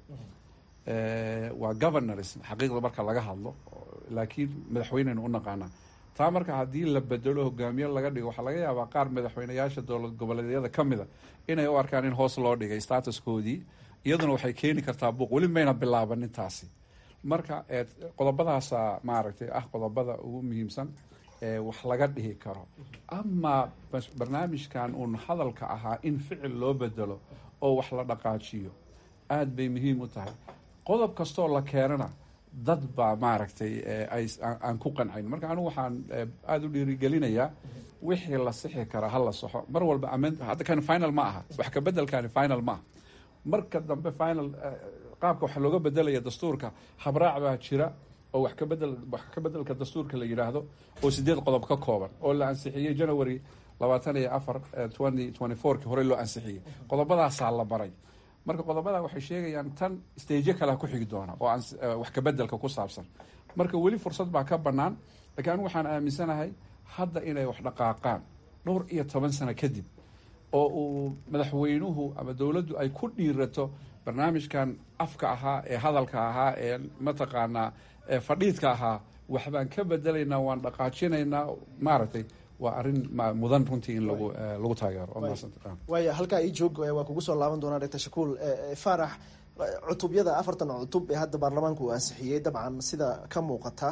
waa governors xaqiiqda marka laga hadlo laakiin madaxweyneynu u naqaanaa taa marka haddii la bedelo hogaamiye laga dhigo waxaa laga yaabaa qaar madaxweyneyaasha dowlad goboleedyada ka mida inay u arkaan in hoos loo dhigay statuskoodii iyaduna waxay keeni kartaa buuq weli mayna bilaabanin taasi marka qodobadaasa maaragtay ah qodobada ugu muhiimsan ee wax laga dhihi karo amaa barnaamijkan uun hadalka ahaa in ficil loo bedelo oo wax la dhaqaajiyo aada bay muhiim u tahay qodob kastoo la keenana dad baa maaragtay aan ku qancayn marka anigu waxaan aada u dhiirigelinayaa wixii la sixi karaa ha la saxo mar walba hadda kan final ma aha wax ka bedelkani final ma aha marka dambe final qaabka waxa looga bedelaya dastuurka habraac baa jira oo wax ka bedel wax ka bedelka dastuurka la yidhaahdo oo sideed qodob ka kooban oo la ansixiyey january labaatan iyo afar twenty twenty fourki horey loo ansixiyey qodobadaasaa la baray marka qodobada waxay sheegayaan tan staje kalea ku xigi doona oo wax ka bedelka ku saabsan marka weli fursad baa ka bannaan lakiin anigu waxaan aaminsanahay hadda inay wax dhaqaaqaan dhowr iyo toban sano kadib oo uu madaxweynuhu ama dowladdu ay ku dhiirato barnaamijkan afka ahaa ee hadalka ahaa ee mataqaanaa fadhiidka ahaa waxbaan ka bedelaynaa waan dhaqaajinaynaa maaragtay waa arrin mudan runtii in lagu lagu taageero waaya halkaa ii joog waa kugu soo laaban doonaa doctor shakuul faarax cutubyada afartan cutub ee hadda baarlamaanku uu ansixiyey dabcan sida ka muuqata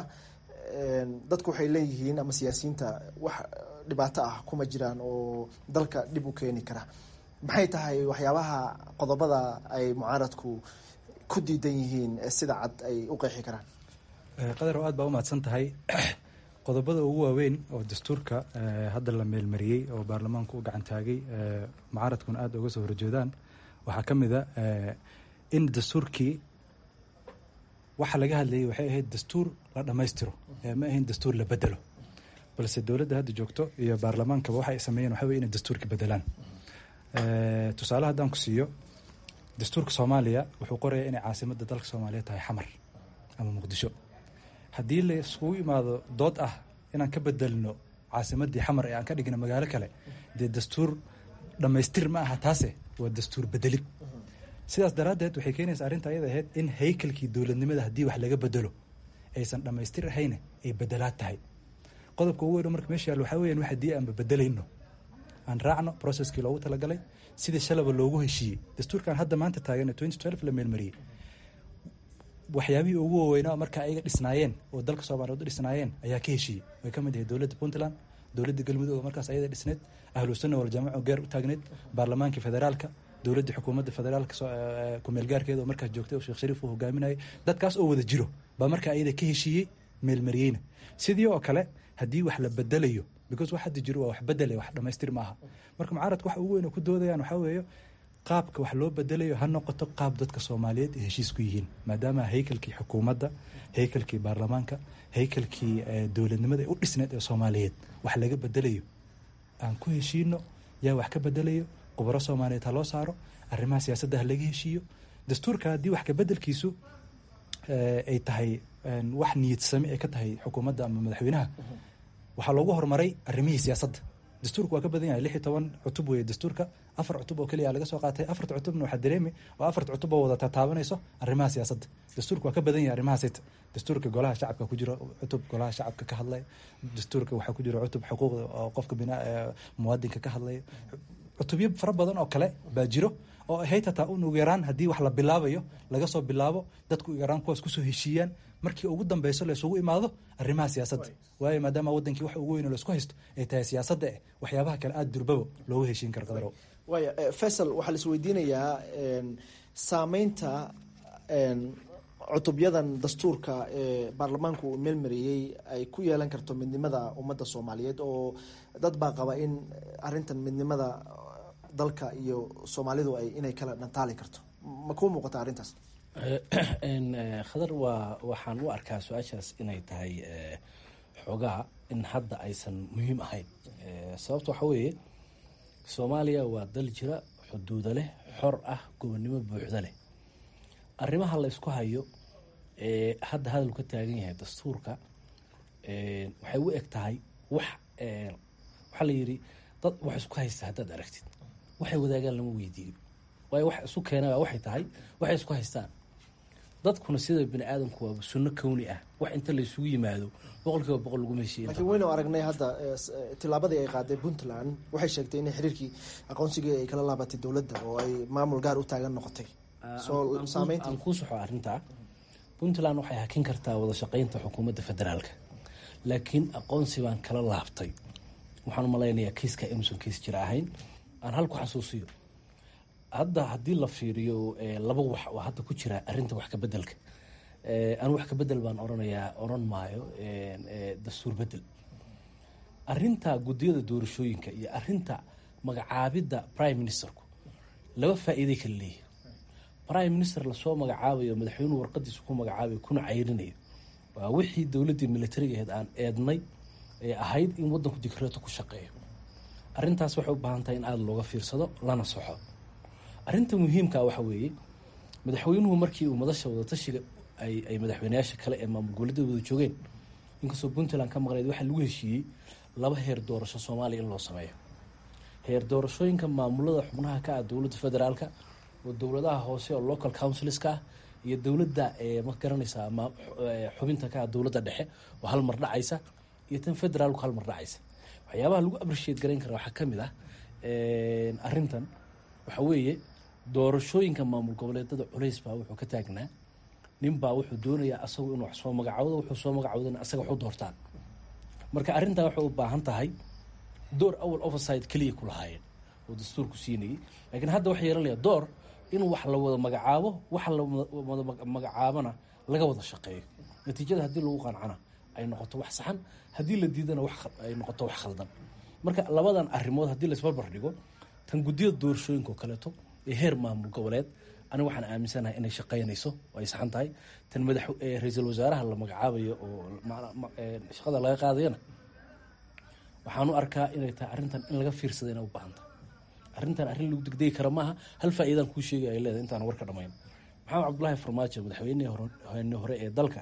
dadku waxay leeyihiin ama siyaasiyiinta wax dhibaato ah kuma jiraan oo dalka dhib u keeni kara maxay tahay waxyaabaha qodobada ay mucaaradku ku diidan yihiin sida cad ay u qeexi karaan qadar oo aad baa umahadsan tahay qodobada ugu waaweyn oo dastuurka hadda la meelmariyey oo baarlamaanku u gacan taagay mucaaradkuna aada uga soo horjeedaan waxaa ka mid a in dastuurkii waxa laga hadlayay waxay ahayd dastuur la dhammaystiro ma ahayn dastuur la bedelo balse dowladda hadda joogto iyo baarlamaankaba waxay sameeyeen waxa wey inay dastuurka bedelaan tusaale haddaan ku siiyo dastuurka soomaaliya wuxuu qorayaa inay caasimadda dalka soomaaliya tahay xamar ama muqdisho haddii la iskugu imaado dood ah inaan ka bedelno caasimaddii xamar ee aan ka dhigno magaalo kale dee dastuur dhammaystir ma aha taase waa dastuur bedelid sidaas daraaddeed waxay keenaysaa arrinta ayada ahayd in haykalkii dowladnimada haddii wax laga bedelo aysan dhammaystir ahayne ay bedelaad tahay qodobka ugu weyn marka meesha yaal waxaa weyan wax haddii aanba bedelayno aan raacno processkii loogu talagalay sidii shalaba loogu heshiiyey dastuurkan hadda maanta taagan ee twenty twelve la meelmariyey waxyaabihii ugu waaweynaa marka ayaga dhisnaayeen oo dalka soomaaliyeed u dhisnaayeen ayaa ka heshiiyey way ka mid ahayd dowladda puntland dowladda galmudug oo markaas ayada dhisneed ahlu sunna waljamaca oo gaar u taagneed baarlamaankii federaalka dowladda xukuumadda federaalka kumeel gaarkeeda oo markaas joogtay oo sheekh shariif uu hogaaminayay dadkaas oo wada jiro baa marka ayada ka heshiiyey meelmariyeyna sidii oo kale haddii wax la bedelayo because wax hadda jiro waa wax bedelaya wax dhamaystir maaha marka mucaaradka waxa ugu weyn oo ku doodayaan waxaa weeye qaabka wax loo bedelayo ha noqoto qaab dadka soomaaliyeed ay heshiis ku yihiin maadaama haykalkii xukuumadda haykalkii baarlamaanka haykalkii dowladnimada ee u dhisneed ee soomaaliyeed wax laga bedelayo aan ku heshiino yaa wax ka bedelayo khubaro soomaaliyeed ha loo saaro arrimaha siyaasadda ha laga heshiiyo dastuurka haddii wax kabedelkiisu ay tahay wax niyadsami ay ka tahay xukuumadda ama madaxweynaha waxaa loogu horumaray arrimihii siyaasadda dastuurka waa ka badan yahay lix iyo toban cutub weeye dastuurka afar cutub oo keliya laga soo qaatay afarta cutubna waxaa dareemi oo afarta cutub oo wada tataabanayso arrimaha siyaasadda dastuurka waa ka badan yahay arrimahaas dastuurka golaha shacabka ku jiro cutub golaha shacabka ka hadlaya dastuurka waxaa ku jiro cutub xuquuqda oo qofka bina muwaadinka ka hadlaya cutubyo fara badan oo kale baa jiro oo ahayd hataa un ugu yaraan haddii wax la bilaabayo laga soo bilaabo dadku ugu yaraan kuwaas kusoo heshiiyaan markii ugu dambeyso laysugu imaado arrimaha siyaasadda waayo maadaama wadankii wax ugu weyn oo laisku haysto ay tahay siyaasadda eh waxyaabaha kale aada durbaba loogu heshiin karo qadarow waaya faysal waxaa la isweydiinayaa saameynta cutubyadan dastuurka ee baarlamaanku uu meelmariyey ay ku yeelan karto midnimada ummadda soomaaliyeed oo dad baa qaba in arintan midnimada dalka iyo soomaalidu ay inay kala dhantaali karto ma kuu muuqata arrintaas khadar waa waxaan u arkaa su-aashaas inay tahay xoogaa in hadda aysan muhiim ahayn sababta waxaa weeye soomaaliya waa dal jira xuduuda leh xor ah gobonnimo buuxda leh arrimaha la ysku hayo ee hadda hadal ka taagan yahay dastuurka waxay u eg tahay wax waxaa la yidhi dad wax isku haysta haddaad aragtid waxay wadaagaan lama weydiiyo waayo wax isu keenaba waxay tahay waxay isku haystaan dadkuna sida bini aadamku waaba sunno kowni ah wax inta laysugu yimaado boqol kiiba boqol lagu meeshiiya laakiin waynu aragnay hadda tillaabadii ay qaaday puntland waxay sheegtay in xiriirkii aqoonsigii ay kala laabatay dowladda oo ay maamul gaar u taagan noqotay soo saameynta aan kuu soxo arrintaa puntland waxay hakin kartaa wada shaqeynta xukuumadda federaalka laakiin aqoonsi baan kala laabtay waxaan malaynayaa kiiska inuusan kiis jira ahayn aan halku xasuusiyo hadda haddii la fiiriyo laba wax oo hadda ku jira arinta wax kabedelka anu wax kabedel baan oranayaa oran maayo dastuur bedel arinta gudiyada doorashooyinka iyo arinta magacaabidda prime ministerku laba faa-iiday kala leeyahy prime minister lasoo magacaabayo madaxweynuhu warqadiisa ku magacaabayo kuna cayrinayo waa wixii dowladdii militariga ahayd aan eednay ee ahayd in wadanku dikreeto ku shaqeeyo arintaas waxay u baahan tahay in aada looga fiirsado lana soxo arrinta muhiimka waxa weeye madaxweynuhu markii uu madasha wadatashiga ay madaxweyneyaasha kale ee maamul goboleedyada wada joogeen inkastoo puntland ka maqneyd waxaa lagu heshiiyey laba heer doorasho soomaaliya in loo sameeyo heer doorashooyinka maamulada xubnaha ka ah dowladda federaalka oo dowladaha hoose oo local councilska ah iyo dowladda ma garanaysaa xubinta ka ah dowladda dhexe oo hal mar dhacaysa iyo tan federaalku hal mar dhacaysa waxyaabaha lagu appreciate garayn kara waxaa kamid ah arintan waxa weeye doorashooyinka maamul goboleedada culays baa wuxuu ka taagnaa ninbaa wuxuu doonayaa asagu inuu wax soo magacawdo wuxuu soo magacawdana asaga waxu doortaan marka arrintaa waxay u baahan tahay door awal overside keliya ku lahaayeen oo dastuurku siinayay laakiin hadda waxay yeelanaya door in wax la wada magacaabo wax la wada magacaabana laga wada shaqeeyo natiijada haddii lagu qancana ay noqoto wax saxan haddii la diidana ay noqoto wax khaldan marka labadan arrimood haddii laisbarbar dhigo tan guddiyada doorashooyinka oo kaleeto ee heer maamul goboleed aniga waxaan aaminsanahay inay shaqeynayso oo ay saxan tahay tan madax ra-iisul wasaaraha la magacaabayo oo shaqada laga qaadayana waxaan u arkaa inay tahay arrintan in laga fiirsada inay u baahan tahay arrintan arrin lagu degdegi kara maaha hal faa'iidaan kuu sheegay ay leedahay intaan warka dhamayn maxamed cabdullaahi farmaajo madaxweynihii hore ee dalka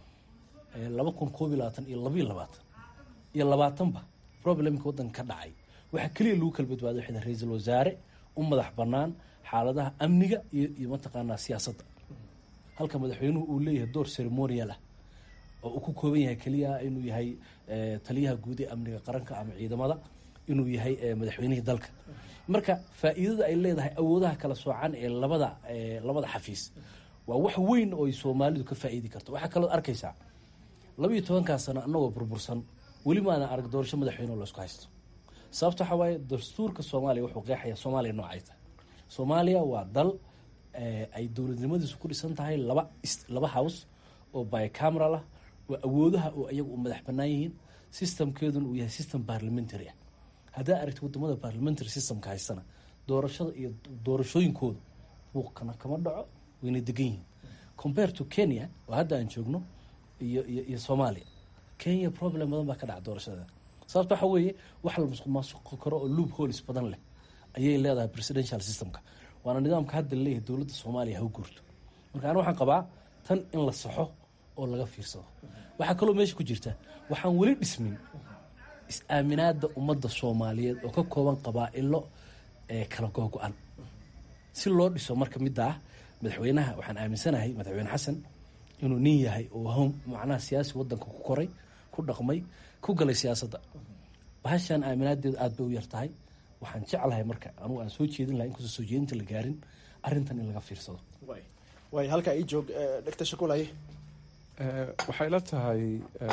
laba kun koob iyo labaatan iyo labayo labaatan iyo labaatanba problemka waddanka ka dhacay waxaa keliya lagu kala badbaaday waxay tahay ra-iisul wasaare u madax bannaan xaaladaha amniga iyo iyo mataqaanaa siyaasadda halka madaxweynuhu uu leeyahay door ceremonial ah oo uu ku kooban yahay keliya inuu yahay taliyaha guud ee amniga qaranka ama ciidamada inuu yahay madaxweynihii dalka marka faa'iidada ay leedahay awoodaha kala soocan ee labada labada xafiis waa wax weyn oo ay soomaalidu ka faa'iidi karto waxaa kaloo arkaysaa laba iyo tobankaa sano annagoo burbursan weli maana arag doorasho madaxweyne oo laysku haysto sababta waxaa waaye dastuurka soomaaliya wuxuu qeexaya soomaaliya noocay tahay soomaaliya waa dal ay dowladnimadiisu ku dhisan tahay laba laba house oo bicameral ah waa awoodaha oo iyagu u madax bannaan yihiin systemkeeduna uu yahay system parliamentary ah haddaa aragti wadamada parliamentary systemka haystana doorashada iyo doorashooyinkooda buuqkana kama dhaco wayna degan yihiin compare to kenya oo hadda aan joogno iyo iyo iyo soomaaliya kenya problem badan baa ka dhaca doorashada sababta waxa weeye wax la musuq maasuqi karo oo loop holis badan leh ayay leedahay presidential systemka waana nidaamka hadda laleeyahay dowladda soomaaliya ha u guurto marka ana waxaan qabaa tan in la saxo oo laga fiirsado waxaa kaloo meesha ku jirta waxaan weli dhismin is-aaminaada ummadda soomaaliyeed oo ka kooban qabaa-ilo ee kala googo-an si loo dhiso marka midda ah madaxweynaha waxaan aaminsanahay madaxweyne xasan inuu nin yahay oo macnaha siyaasi wadanka ku koray ku dhaqmay ku galay siyaasadda bahashaan aaminaadeedu aada bay u yar tahay waxaan jeclahay marka anugu aan soo jeedin laha inkastoo soo jeedinta la gaarin arrintan in laga fiirsado way halkaa ii joog dhegta shakulaye waxay la tahay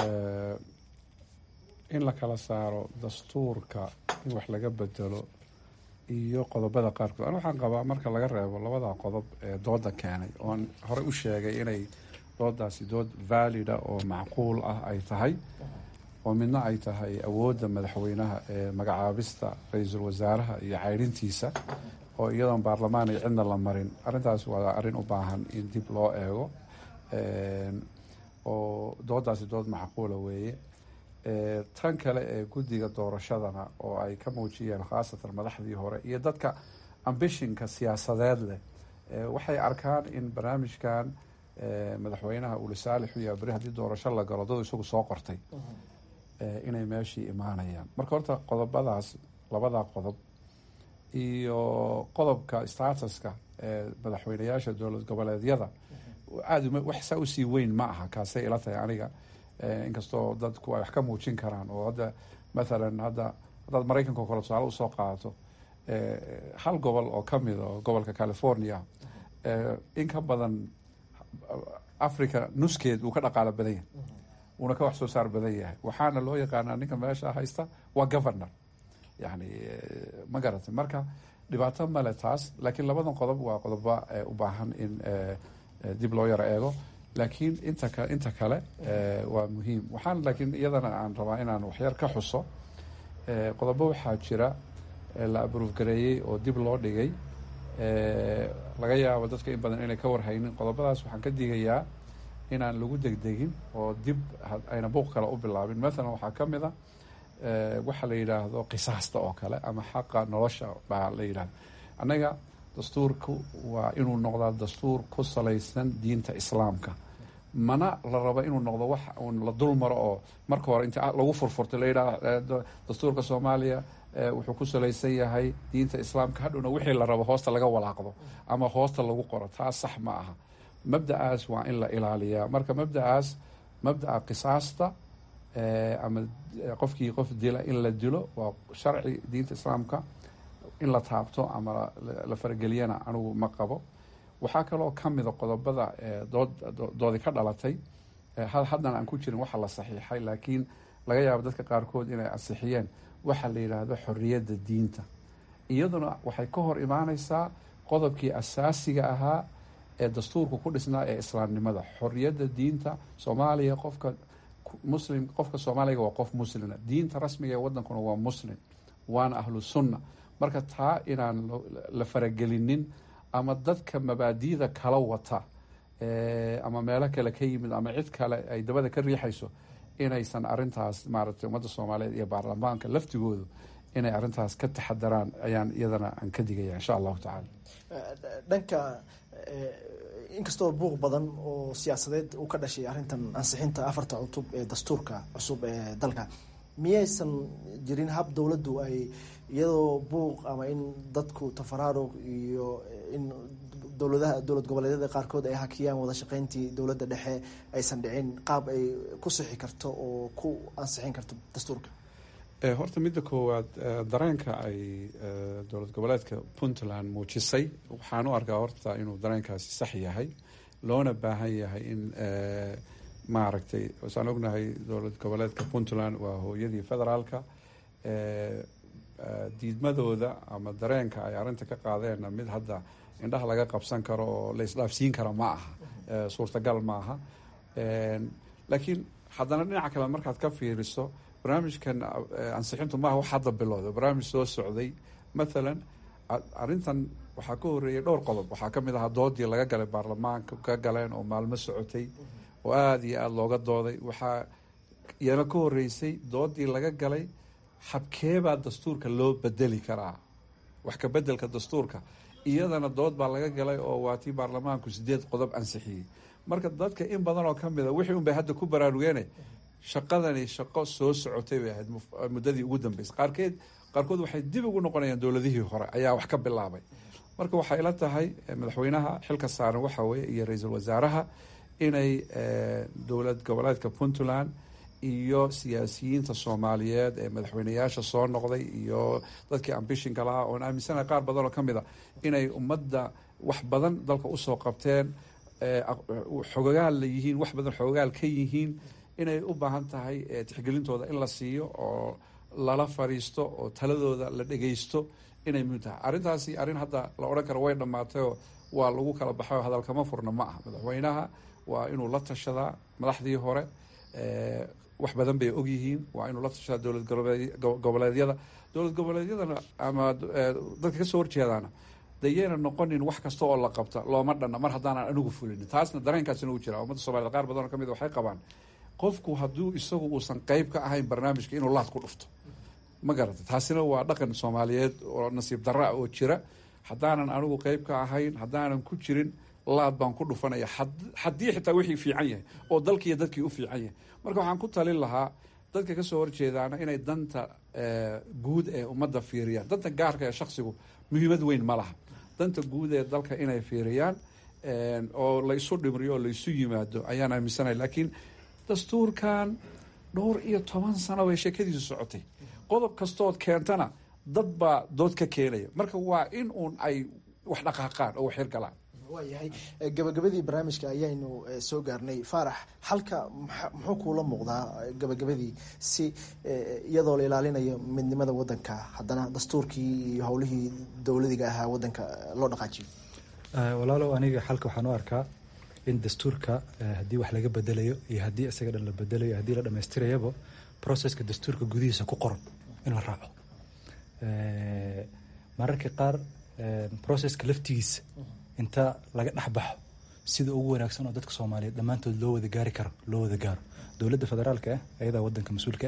in la kala saaro dastuurka in wax laga bedelo iyo qodobada qaarkood an waxaan qabaa marka laga reebo labada qodob ee dooda keenay oon horey u sheegay inay doodaasi dood valida oo macquul ah ay tahay oo midna ay tahay awoodda madaxweynaha ee magacaabista ra-iisul wasaaraha iyo ceyrintiisa oo iyadoon baarlamaan ay cidna la marin arrintaas waa arrin u baahan in dib loo eego oo doodaasi dood macquula weeye tan kale ee guddiga doorashadana oo ay ka muujiyeen khaasatan madaxdii hore iyo dadka ambishinka siyaasadeed leh waxay arkaan in barnaamijkan madaxweynaha uu lisaalix u yahay beri haddii doorasho la galo dadu isagu soo qortay inay meeshii imaanayaan marka horta qodobadaas labada qodob iyo qodobka statuska ee madaxweyneyaasha dowlad goboleedyada aada wax saa usii weyn ma aha kaasay ila tahay aniga inkastoo dadku ay wax ka muujin karaan oo hadda mathalan hadda haddaad maraykanka o kale tusaale usoo qaadato hal gobol oo kamid oo gobolka california in ka badan africa nuskeed uu ka dhaqaalo badan yahay uuna ka wax soo saar badan yahay waxaana loo yaqaanaa ninka meesha haysta waa governor yani ma garatay marka dhibaato male taas laakiin labadan qodob waa qodoba u baahan in dib loo yaro eego laakiin inta ka inta kale waa muhiim waxaan laakiin iyadana aan rabaa inaan waxyar ka xuso qodobo waxaa jira la abruuf gareeyey oo dib loo dhigay laga yaabo dadka in badan inay ka warhaynin qodobadaas waxaan ka digayaa inaan lagu degdegin oo dib ayna buuq kale u bilaabin mathalan waxaa ka mid a waxa la yidhaahdo qisaasta oo kale ama xaqa nolosha baa la yidhahdo annaga dastuurku waa inuu noqdaa dastuur ku salaysan diinta islaamka mana la rabo inuu noqdo wax uun la dul maro oo marka hore inta lagu furfurto la yidhahdo dastuurka soomaaliya wuxuu ku salaysan yahay diinta islaamka hadhowna wixii la rabo hoosta laga walaaqdo ama hoosta lagu qoro taas sax ma aha mabda'aas waa in la ilaaliyaa marka mabda'aas mabda'a qisaasta ama qofkii qof dila in la dilo waa sharci diinta islaamka in la taabto ama la farageliyana anigu ma qabo waxaa kaloo ka mida qodobada dood doodi ka dhalatay haddana aan ku jirin waxa la saxiixay laakiin laga yaabo dadka qaarkood inay ansixiyeen waxa la yidhaahdo xorriyadda diinta iyaduna waxay ka hor imaaneysaa qodobkii asaasiga ahaa ee dastuurka ku dhisnaa ee islaamnimada xorriyadda diinta soomaaliya qofka muslim qofka soomaaliga waa qof muslima diinta rasmiga ee wadankuna waa muslim waana ahlu sunna marka taa inaan la faragelinin ama dadka mabaadi'da kala wata ama meelo kale ka yimid ama cid kale ay dabada ka riixayso inaysan arintaas maaragtay ummadda soomaaliyeed iyo baarlamaanka laftigoodu inay arintaas ka taxadaraan ayaan iyadana aan ka digaya insha allahu tacaala dhanka inkastoo buuq badan oo siyaasadeed uu ka dhashay arrintan ansixinta afarta cutub ee dastuurka cusub ee dalka miyaysan jirin hab dowladdu ay iyadoo buuq ama in dadku tafaraaruq iyo in dowladaha dowlad goboleedyada qaarkood ay hakiyaan wada shaqeyntii dowladda dhexe aysan dhicin qaab ay ku sixi karto oo ku ansixin karto dastuurka horta midda koowaad dareenka ay dowlad goboleedka puntland muujisay waxaan u arkaa horta inuu dareenkaasi sax yahay loona baahan yahay in maaragtay wasaan ognahay dowlad goboleedka puntland waa hooyadii federaalka diidmadooda ama dareenka ay arrinta ka qaadeenna mid hadda indhaha laga qabsan karo oo la isdhaafsiin kara ma aha suurtagal ma aha laakiin haddana dhinaca kale markaad ka fiiriso barnaamijkan ansixintu maaha wax hadda bilowda barnaamij soo socday mathalan arrintan waxaa ka horeeyay dhowr qodob waxaa ka mid ahaa doodii laga galay baarlamaanka ka galeen oo maalmo socotay oo aada iyo aada looga dooday waxaa iyana ka horeysay doodii laga galay habkeebaa dastuurka loo bedeli karaa wax ka bedelka dastuurka iyadana dood baa laga galay oo waa tii baarlamaanku sideed qodob ansixiyey marka dadka in badan oo ka mida wixii un bay hadda ku baraarugeene shaqadani shaqo soo socotay bay ahayd muddadii ugu dambeysay qaarkeed qaarkood waxay dib ugu noqonayaan dowladihii hore ayaa wax ka bilaabay marka waxay ila tahay madaxweynaha xilka saaran waxa weeye iyo ra-iisul wasaaraha inay dowlad goboleedka puntland iyo siyaasiyiinta soomaaliyeed ee madaxweyneyaasha soo noqday iyo dadkii ambishinka lahaa oon aaminsanahay qaar badan oo ka mid a inay ummadda wax badan dalka usoo qabteen xogogaal la yihiin wax badan xogogaal ka yihiin inay u baahan tahay tixgelintooda in la siiyo oo lala fariisto oo taladooda la dhegeysto inay muhim tahay arrintaasi arrin hadda la odhan karo way dhammaatayoo waa lagu kala baxay oo hadalkama furna ma aha madaxweynaha waa inuu la tashadaa madaxdii hore wax badan bay ogyihiin waa inuu la tashadaa dowlad goboleedyada dowlad goboleedyadana ama dadka kasoo horjeedaana dayayna noqonin wax kasta oo la qabta looma dhanna mar haddaanan anigu fulinin taasna dareenkaasina u jira ummadda somaliyed qaar badan oo kamid waxay qabaan qofku hadduu isagu uusan qeyb ka ahayn barnaamijka inuu laad ku dhufto ma garata taasina waa dhaqan soomaaliyeed oo nasiib darra ah oo jira haddaanan anigu qeyb ka ahayn haddaanan ku jirin laad baan ku dhufanaya haddii xitaa wixii fiican yahay oo dalkiiyo dadkii u fiican yahay marka waxaan ku talin lahaa dadka kasoo horjeedaana inay danta guud ee ummadda fiiriyaan danta gaarka ee shaksigu muhiimad weyn ma laha danta guud ee dalka inay fiiriyaan oo la isu dhimriyo oo la isu yimaado ayaan aaminsanay laakiin dastuurkan dhowr iyo toban sano bay sheekadiisu socotay qodob kastood keentana dad baa dood ka keenaya marka waa in uun ay wax dhaqaaqaan oo wax hirgalaan waayahay gabagabadii barnaamijka ayaynu soo gaarnay faarax halka muxuu kuula muuqdaa gabagabadii si iyadoo la ilaalinayo midnimada wadanka haddana dastuurkii iyo howlihii dowladiga ahaa wadanka loo dhaqaajiyo walaalow aniga xalka waxaan u arkaa in dastuurka haddii wax laga bedelayo iyo haddii isaga dhan la bedelayo haddii la dhamaystirayaba processka dastuurka gudihiisa ku qoran in la raaco mararka qaar processka laftigiisa inta laga dhexbaxo sida ugu wanaagsan oo dadka soomaaliyeed dhammaantood loo wada gaari karo loo wada gaaro dowladda federaalka ah ayadaa wadanka mas-uulka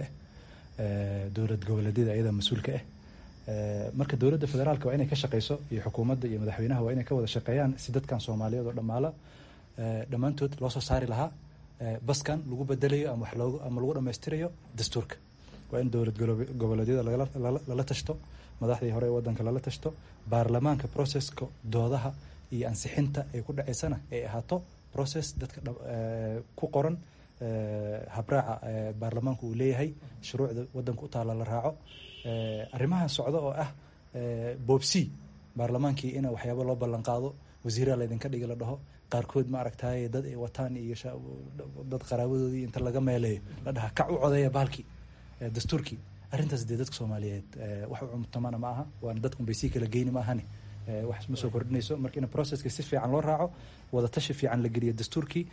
ah dowlad goboleedyada ayadaa mas-uulka ah marka dowladda federaalka waa inay ka shaqeyso iyo xukuumadda iyo madaxweynaha waa inay ka wada shaqeeyaan si dadkan soomaaliyeed oo dhammaala dhammaantood loo soo saari lahaa baskan lagu bedelayo ama wax loogu ama lagu dhammaystirayo dastuurka waa in dowlad goboleedyada lala tashto madaxdii hore ee wadanka lala tashto baarlamaanka processka doodaha iyo ansixinta ay ku dhaceysana ay ahaato process dadka ku qoran habraaca baarlamaanku uu leeyahay shuruucda wadanka u taalla la raaco arrimaha socda oo ah boobsi baarlamaankii in waxyaaba loo ballan qaado wasiiraa laydinka dhigi la dhaho qaarkood ma aragtaye dad ay wataan iyo dad qaraabadoodii inta laga meeleeyo la dhaha kac u codeeya baalkii dastuurkii arrintaas dee dadka soomaaliyeed wax u cumtamana ma aha waana dadkun bay sii kala geyni ma ahani wax ma soo kordhinayso marka in processka si fiican loo raaco wada tashi fiican la geliyo dastuurkii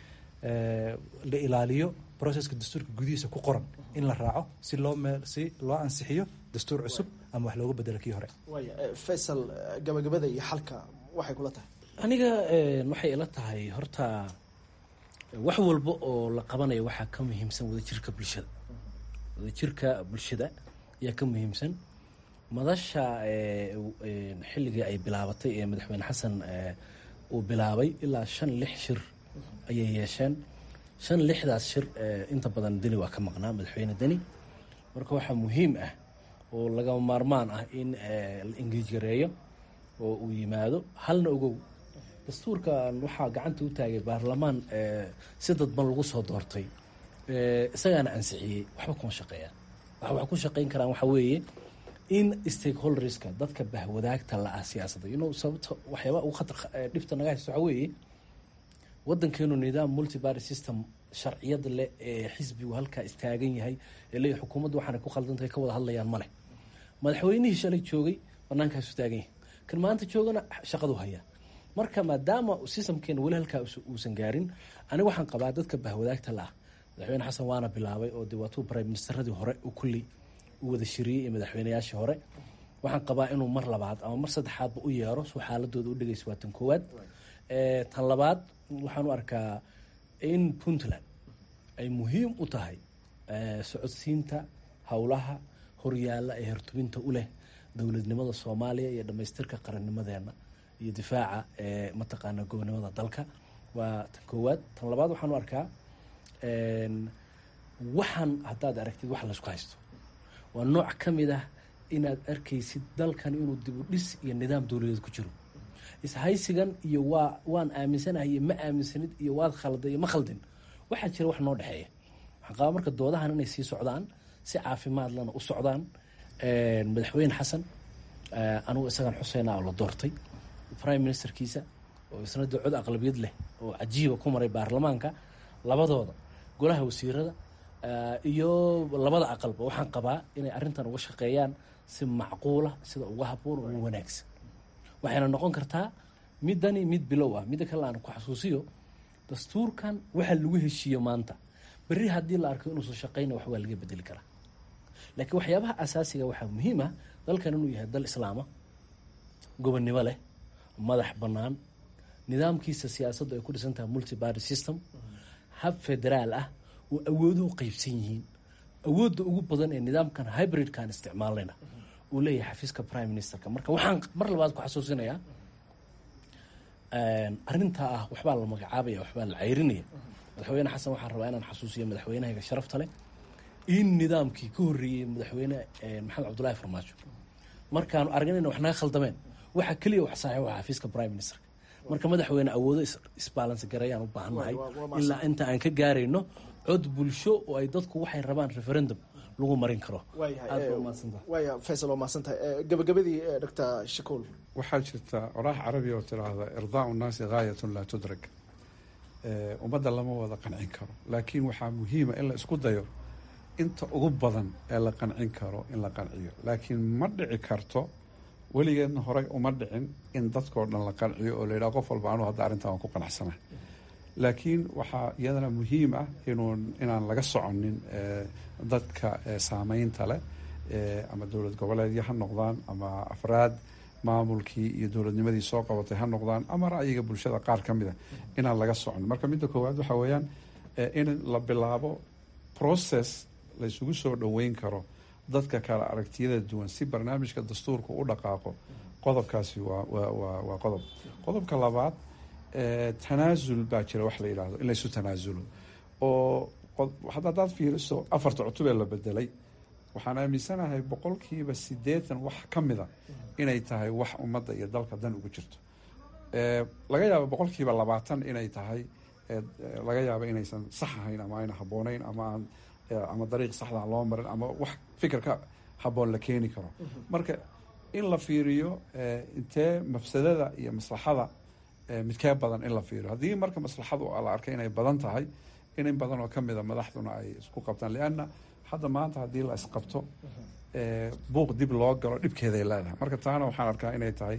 la ilaaliyo processka dastuurka gudihiisa ku qoran in la raaco si loo meel si loo ansixiyo dastuur cusub ama wax looga bedelo kii hore waaya faysal gabagabada iyo xalka waxay kula tahay aniga waxay ila tahay horta wax walba oo la qabanayo waxaa ka muhiimsan wadajirka bulshada wadajirka bulshada ayaa ka muhiimsan madasha xilligii ay bilaabatay ee madaxweyne xasan uu bilaabay ilaa shan lix shir ayay yeesheen shan lixdaas shir inta badan deni waa ka maqnaa madaxweyne deni marka waxaa muhiim ah oo lagama maarmaan ah in la engeej gareeyo oo uu yimaado halna ogow dastuurkan waxaa gacanta u taagay baarlamaan si dadban lagu soo doortay isagaana ansixiyey waxba kuma shaqeeyaan waxa wax ku shaqeyn karaan waxaa weeye in stakeholderska dadka bahwadaagta la-ah siyaasadda ino sababta waxyaaba ugu khatar dhibta naga haysto waxaa weeye wadankeenu nidaam multiparty system sharciyada leh ee xisbigu halkaa istaagan yahay ee leeyahy xukuumaddu waxaana ku khaldantahay ka wada hadlayaan ma leh madaxweynihii shalay joogay bannaankaasu taagan yahay kan maanta joogana shaqadu hayaa marka maadaama systemkeena weli halkaa uusan gaarin aniga waxaan qabaa dadka bahwadaagta la-ah madaxweyne xasan waana bilaabay oo de waatuu prime ministeradii hore u kulley u wada shiriyey iyo madaxweynayaashii hore waxaan qabaa inuu mar labaad ama mar saddexaadba u yeero suu xaaladooda u dhegeysa waa tan koowaad tan labaad waxaan u arkaa in puntland ay muhiim u tahay socodsiinta howlaha horyaalla ee hertubinta u leh dowladnimada soomaaliya iyo dhamaystirka qarannimadeena iyo difaaca ee mataqaana gobonimada dalka waa tan koowaad tan labaad waxaan u arkaa waxaan haddaad aragtid wax laysku haysto waa nooc ka mid ah inaad arkaysid dalkan inuu dibu dhis iyo nidaam dowladeed ku jiro ishaysigan iyo waa waan aaminsanahay iyo ma aaminsanid iyo waad khalday iyo ma khaldin waxaa jira wax noo dhexeeya waxaan qabaa marka doodahan inay sii socdaan si caafimaad lana u socdaan madaxweyne xasan anugu isagan xuseyna oo la doortay prime ministerkiisa oo isna dee cod aqlabiyad leh oo cajiiba ku maray baarlamaanka labadooda golaha wasiirada iyo labada aqalba waxaan qabaa inay arrintan uga shaqeeyaan si macquula sida uga haboon uga wanaagsan waxayna noqon kartaa midani mid bilow ah midda kale aan ku xasuusiyo dastuurkan waxa lagu heshiiyo maanta berri haddii la arko inuusan shaqeyna wax waa laga bedeli karaa laakiin waxyaabaha asaasiga waxaa muhiim ah dalkan inuu yahay dal islaama gobonnimo leh madax bannaan nidaamkiisa siyaasaddu ay ku dhisan tahay multi party system hab federaal ah oo awooduhu qeybsan yihiin awoodda ugu badan ee nidaamkan hybridkan isticmaalayna uu leeyahay xafiiska prime ministerka marka waxaan mar labaad ku xasuusinayaa arrintaa ah waxbaa la magacaabaya waxbaa la ceyrinaya madaxweyne xasan waxaan rabaa inaan xasuusiyo madaxweynahayga sharafta leh in nidaamkii ka horreeyey madaxweyne maxamed cabdullaahi farmaajo markaanu argan ina wax naga khaldameen waxaa keliya wax saxiix waa xafiiska prime ministerka marka madaxweyne awoodo isbalance garayaan u baahan nahay ilaa inta aan ka gaarayno cod bulsho oo ay dadku waxay rabaan referendum lagu marin karo waaya faysal waa mahadsantahay gabagabadii doctor shakuul waxaa jirta oraah carabi oo tiraahda irdaau nnaasi gaayatun laa tudrak ummadda lama wada qancin karo laakiin waxaa muhiima in la isku dayo inta ugu badan ee la qancin karo in la qanciyo laakiin ma dhici karto weligeedna horey uma dhicin in dadkao dhan la qanciyo oo la yidhaha qof walba anuu hadda arrintan waan ku qanacsana laakiin waxaa iyadana muhiim ah inuu inaan laga soconin dadka saameynta leh ama dowlad goboleedyo ha noqdaan ama afraad maamulkii iyo dowladnimadii soo qabatay ha noqdaan ama ra'yiga bulshada qaar ka mida inaan laga socon marka midda koowaad waxaa weeyaan in la bilaabo process la isugu soo dhoweyn karo dadka kale aragtiyada duwan si barnaamijka dastuurka u dhaqaaqo qodobkaasi waa waa waa qodob qodobka labaad tanaasul baa jira wax la yidhaahdo in laysu tanaasulo oo haddaad fiiriso afarta cutubee la bedelay waxaan aaminsanahay boqolkiiba siddeetan wax ka mida inay tahay wax ummadda iyo dalka dan ugu jirto laga yaabo boqolkiiba labaatan inay tahay laga yaabo inaysan sax ahayn ama ayna habboonayn ama aan ama dariiq saxda loo marin ama wax fikirka habboon la keeni karo marka in la fiiriyo intee mafsadada iyo maslaxada midkee badan in la fiiriyo haddii marka maslaxadu la arkay inay badan tahay in in badan oo ka mida madaxduna ay isku qabtaan lianna hadda maanta haddii la isqabto buuq dib loo galo dhibkeeday leedahay marka taana waxaan arkaa inay tahay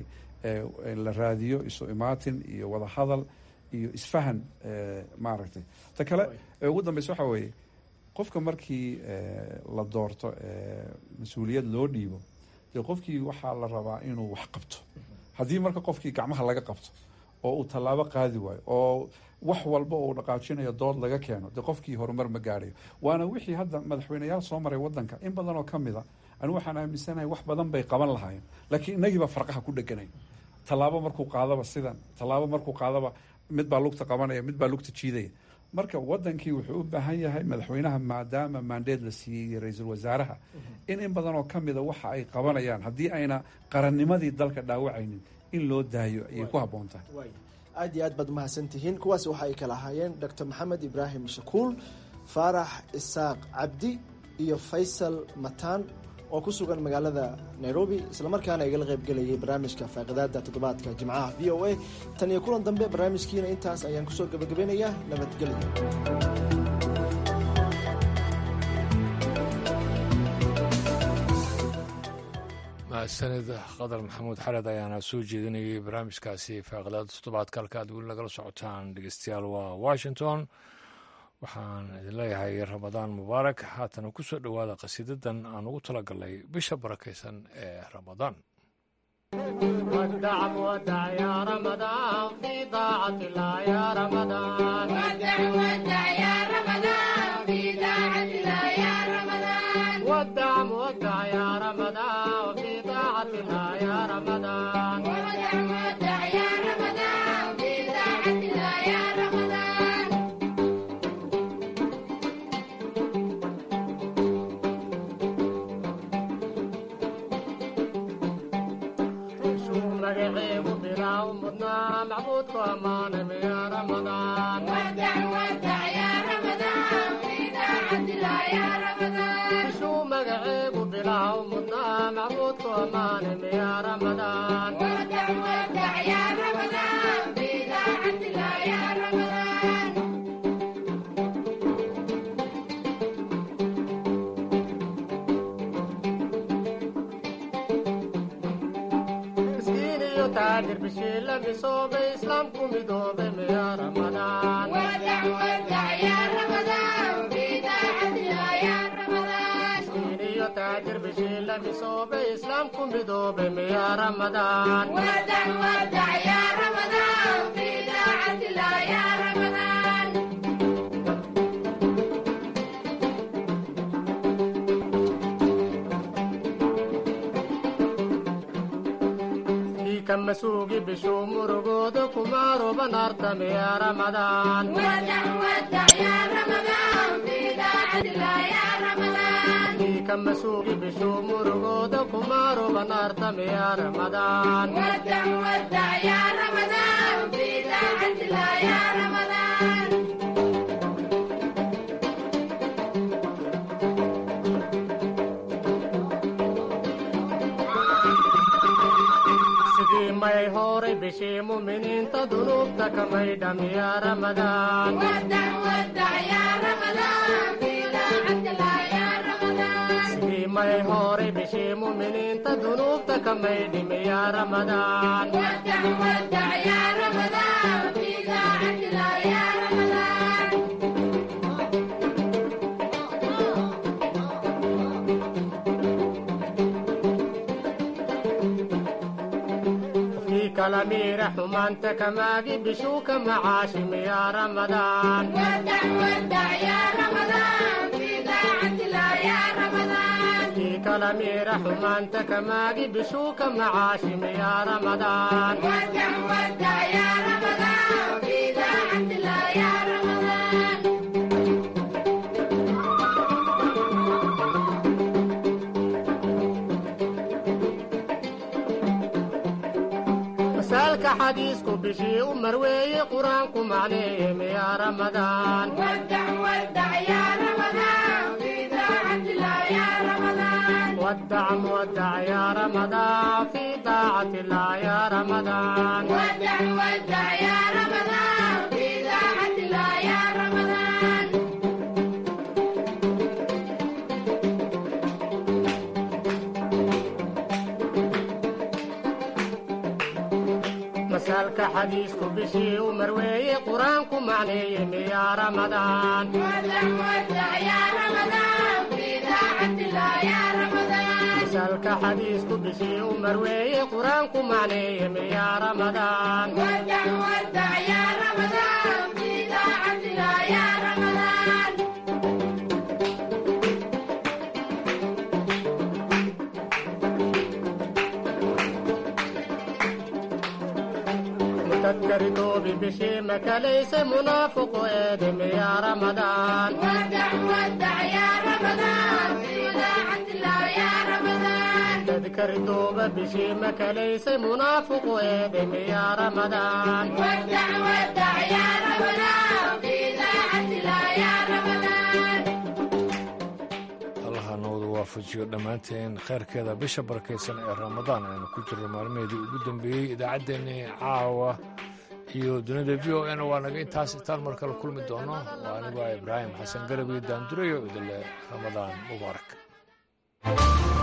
la raadiyo isu imaatin iyo wada hadal iyo isfahan maaragtay ta kale ugu dambeysa waxaa weeye qofka markii la doorto mas-uuliyad loo dhiibo dee qofkii waxaa la rabaa inuu wax qabto haddii marka qofkii gacmaha laga qabto oo uu tallaabo qaadi waayo oo wax walba uu dhaqaajinayo dood laga keeno dee qofkii horumar ma gaadhayo waana wixii hadda madaxweyneyaal soo maray wadanka in badan oo ka mida anigu waxaan aaminsanahay wax badan bay qaban lahaayeen laakiin inagiiba farqaha ku dheganay tallaabo markuu qaadaba sidan tallaabo markuu qaadaba mid baa lugta qabanaya mid baa lugta jiidaya marka wadankii wuxuu u baahan yahay madaxweynaha maadaama maandeed la siiyey iyo ra-iisul wasaaraha in in badan oo ka mida waxa ay qabanayaan haddii ayna qarannimadii dalka dhaawacaynin in loo daayo ayay ku habboon tahay aad iyo aad baad umahadsan tihiin kuwaas waxa ay kala ahaayeen doctor maxamed ibraahim shakuul faarax isaaq cabdi iyo faysal mataan oo ku sugan magaalada nairobi islamarkaana igala qaybgelayay barnaamijka faaqidaada toddobaadka jimcaha v o a tan iyo kulan dambe barnaamijkiina intaas ayaan kusoo gabagabeynayaa nabadgelyo mahadsanid qadar maxamuud xared ayaana soo jeedinayay barnaamijkaasi faaqidaada toddobaadka halka aad weli nagala socotaan dhegeystayaal waa washington waxaan idin leeyahay ramadaan mubaarak haatana ku soo dhowaada qasiidadan aan ugu talagalnay bisha barakaysan ee ramadaan ودع ودع يا رمضان في طاعة الله يا رمضان ودع ودع يا رمضان في طاعة الله يا رمضان ودع ودع يا رمضان في طاعة الله يا رمضان ودع ودع يا رمضان في طاعة الله يا رمضان شو مقعيب بلا ومضنا معبودك أمان يا رمضان ودع ودع يا رمضان في طاعة الله يا رمضان شو مقعيب بلا ومضنا معبودك أمان يا رمضان ودع ودع يا رمضان في طاعة الله يا رمضان مسكين يتاجر بشيلة بصوب إسلامكم يدوب يا رمضان ودع ودع يا رمضان في طاعة الله يا رمضان مسكين يتاجر بشيلة بصوب إسلامكم يدوب يا رمضان ودع ودع يا رمضان في طاعة الله يا رمضان كم سوقي بشو مرقود كمارو بنارتم يا رمضان ودع ودع يا رمضان في طاعة الله يا رمضان كم سوقي بشو مرقود كمارو بنارتم يا رمضان ودع ودع يا رمضان في طاعة الله يا رمضان sidii may horay bishii muminiinta dunuubta kamay dham ya ramadaan ودع ودع يا رمضان في طاعة الله يا رمضان sidii may horay bishii muminiinta dunuubta kamay dhim ya ramadaan ودع ودع يا رمضان في طاعة الله يا رمضان في كلامي رحمانت كماجي بشوك معاشم يا رمضان ودع ودع يا رمضان في طاعة الله يا رمضان في كلامي رحمانت كماجي بشوك معاشم يا رمضان ودع ودع يا رمضان في طاعة الله يا رمضان مسالك حديثكم بشي ومروي قرانكم عليهم يا رمضان ودع ودع يا رمضان في طاعة الله يا رمضان ودع مودع يا رمضان في طاعة الله يا رمضان ودع ودع يا رمضان في طاعة الله يا رمضان مسالك حديثكم بشي ومروي قرانكم عليهم يا رمضان ودع ودع يا رمضان في طاعة الله يا رمضان مسالك حديثكم بشي ومروي قرانكم عليهم يا رمضان ودع ودع يا رمضان في طاعة الله يا رمضان متذكر دوبي بشي مكا ليس منافق ادم يا رمضان ودع ودع يا رمضان في طاعة الله يا رمضان تذكر دوبة بشي مكا ليس منافق ادم يا رمضان ودع ودع يا رمضان في طاعة الله يا رمضان allaha nooda waafajiyo dhammaanteen kheyrkeeda bisha barakaysan ee ramadaan aynu ku jirno maalmaheedii ugu dambeeyey idaacaddeenii caawa iyo dunida v o n waa naga intaas itaan mar kale kulmi doono waa anigu ah ibraahim xasan garab iyo daandurayo idinle ramadaan mubaarak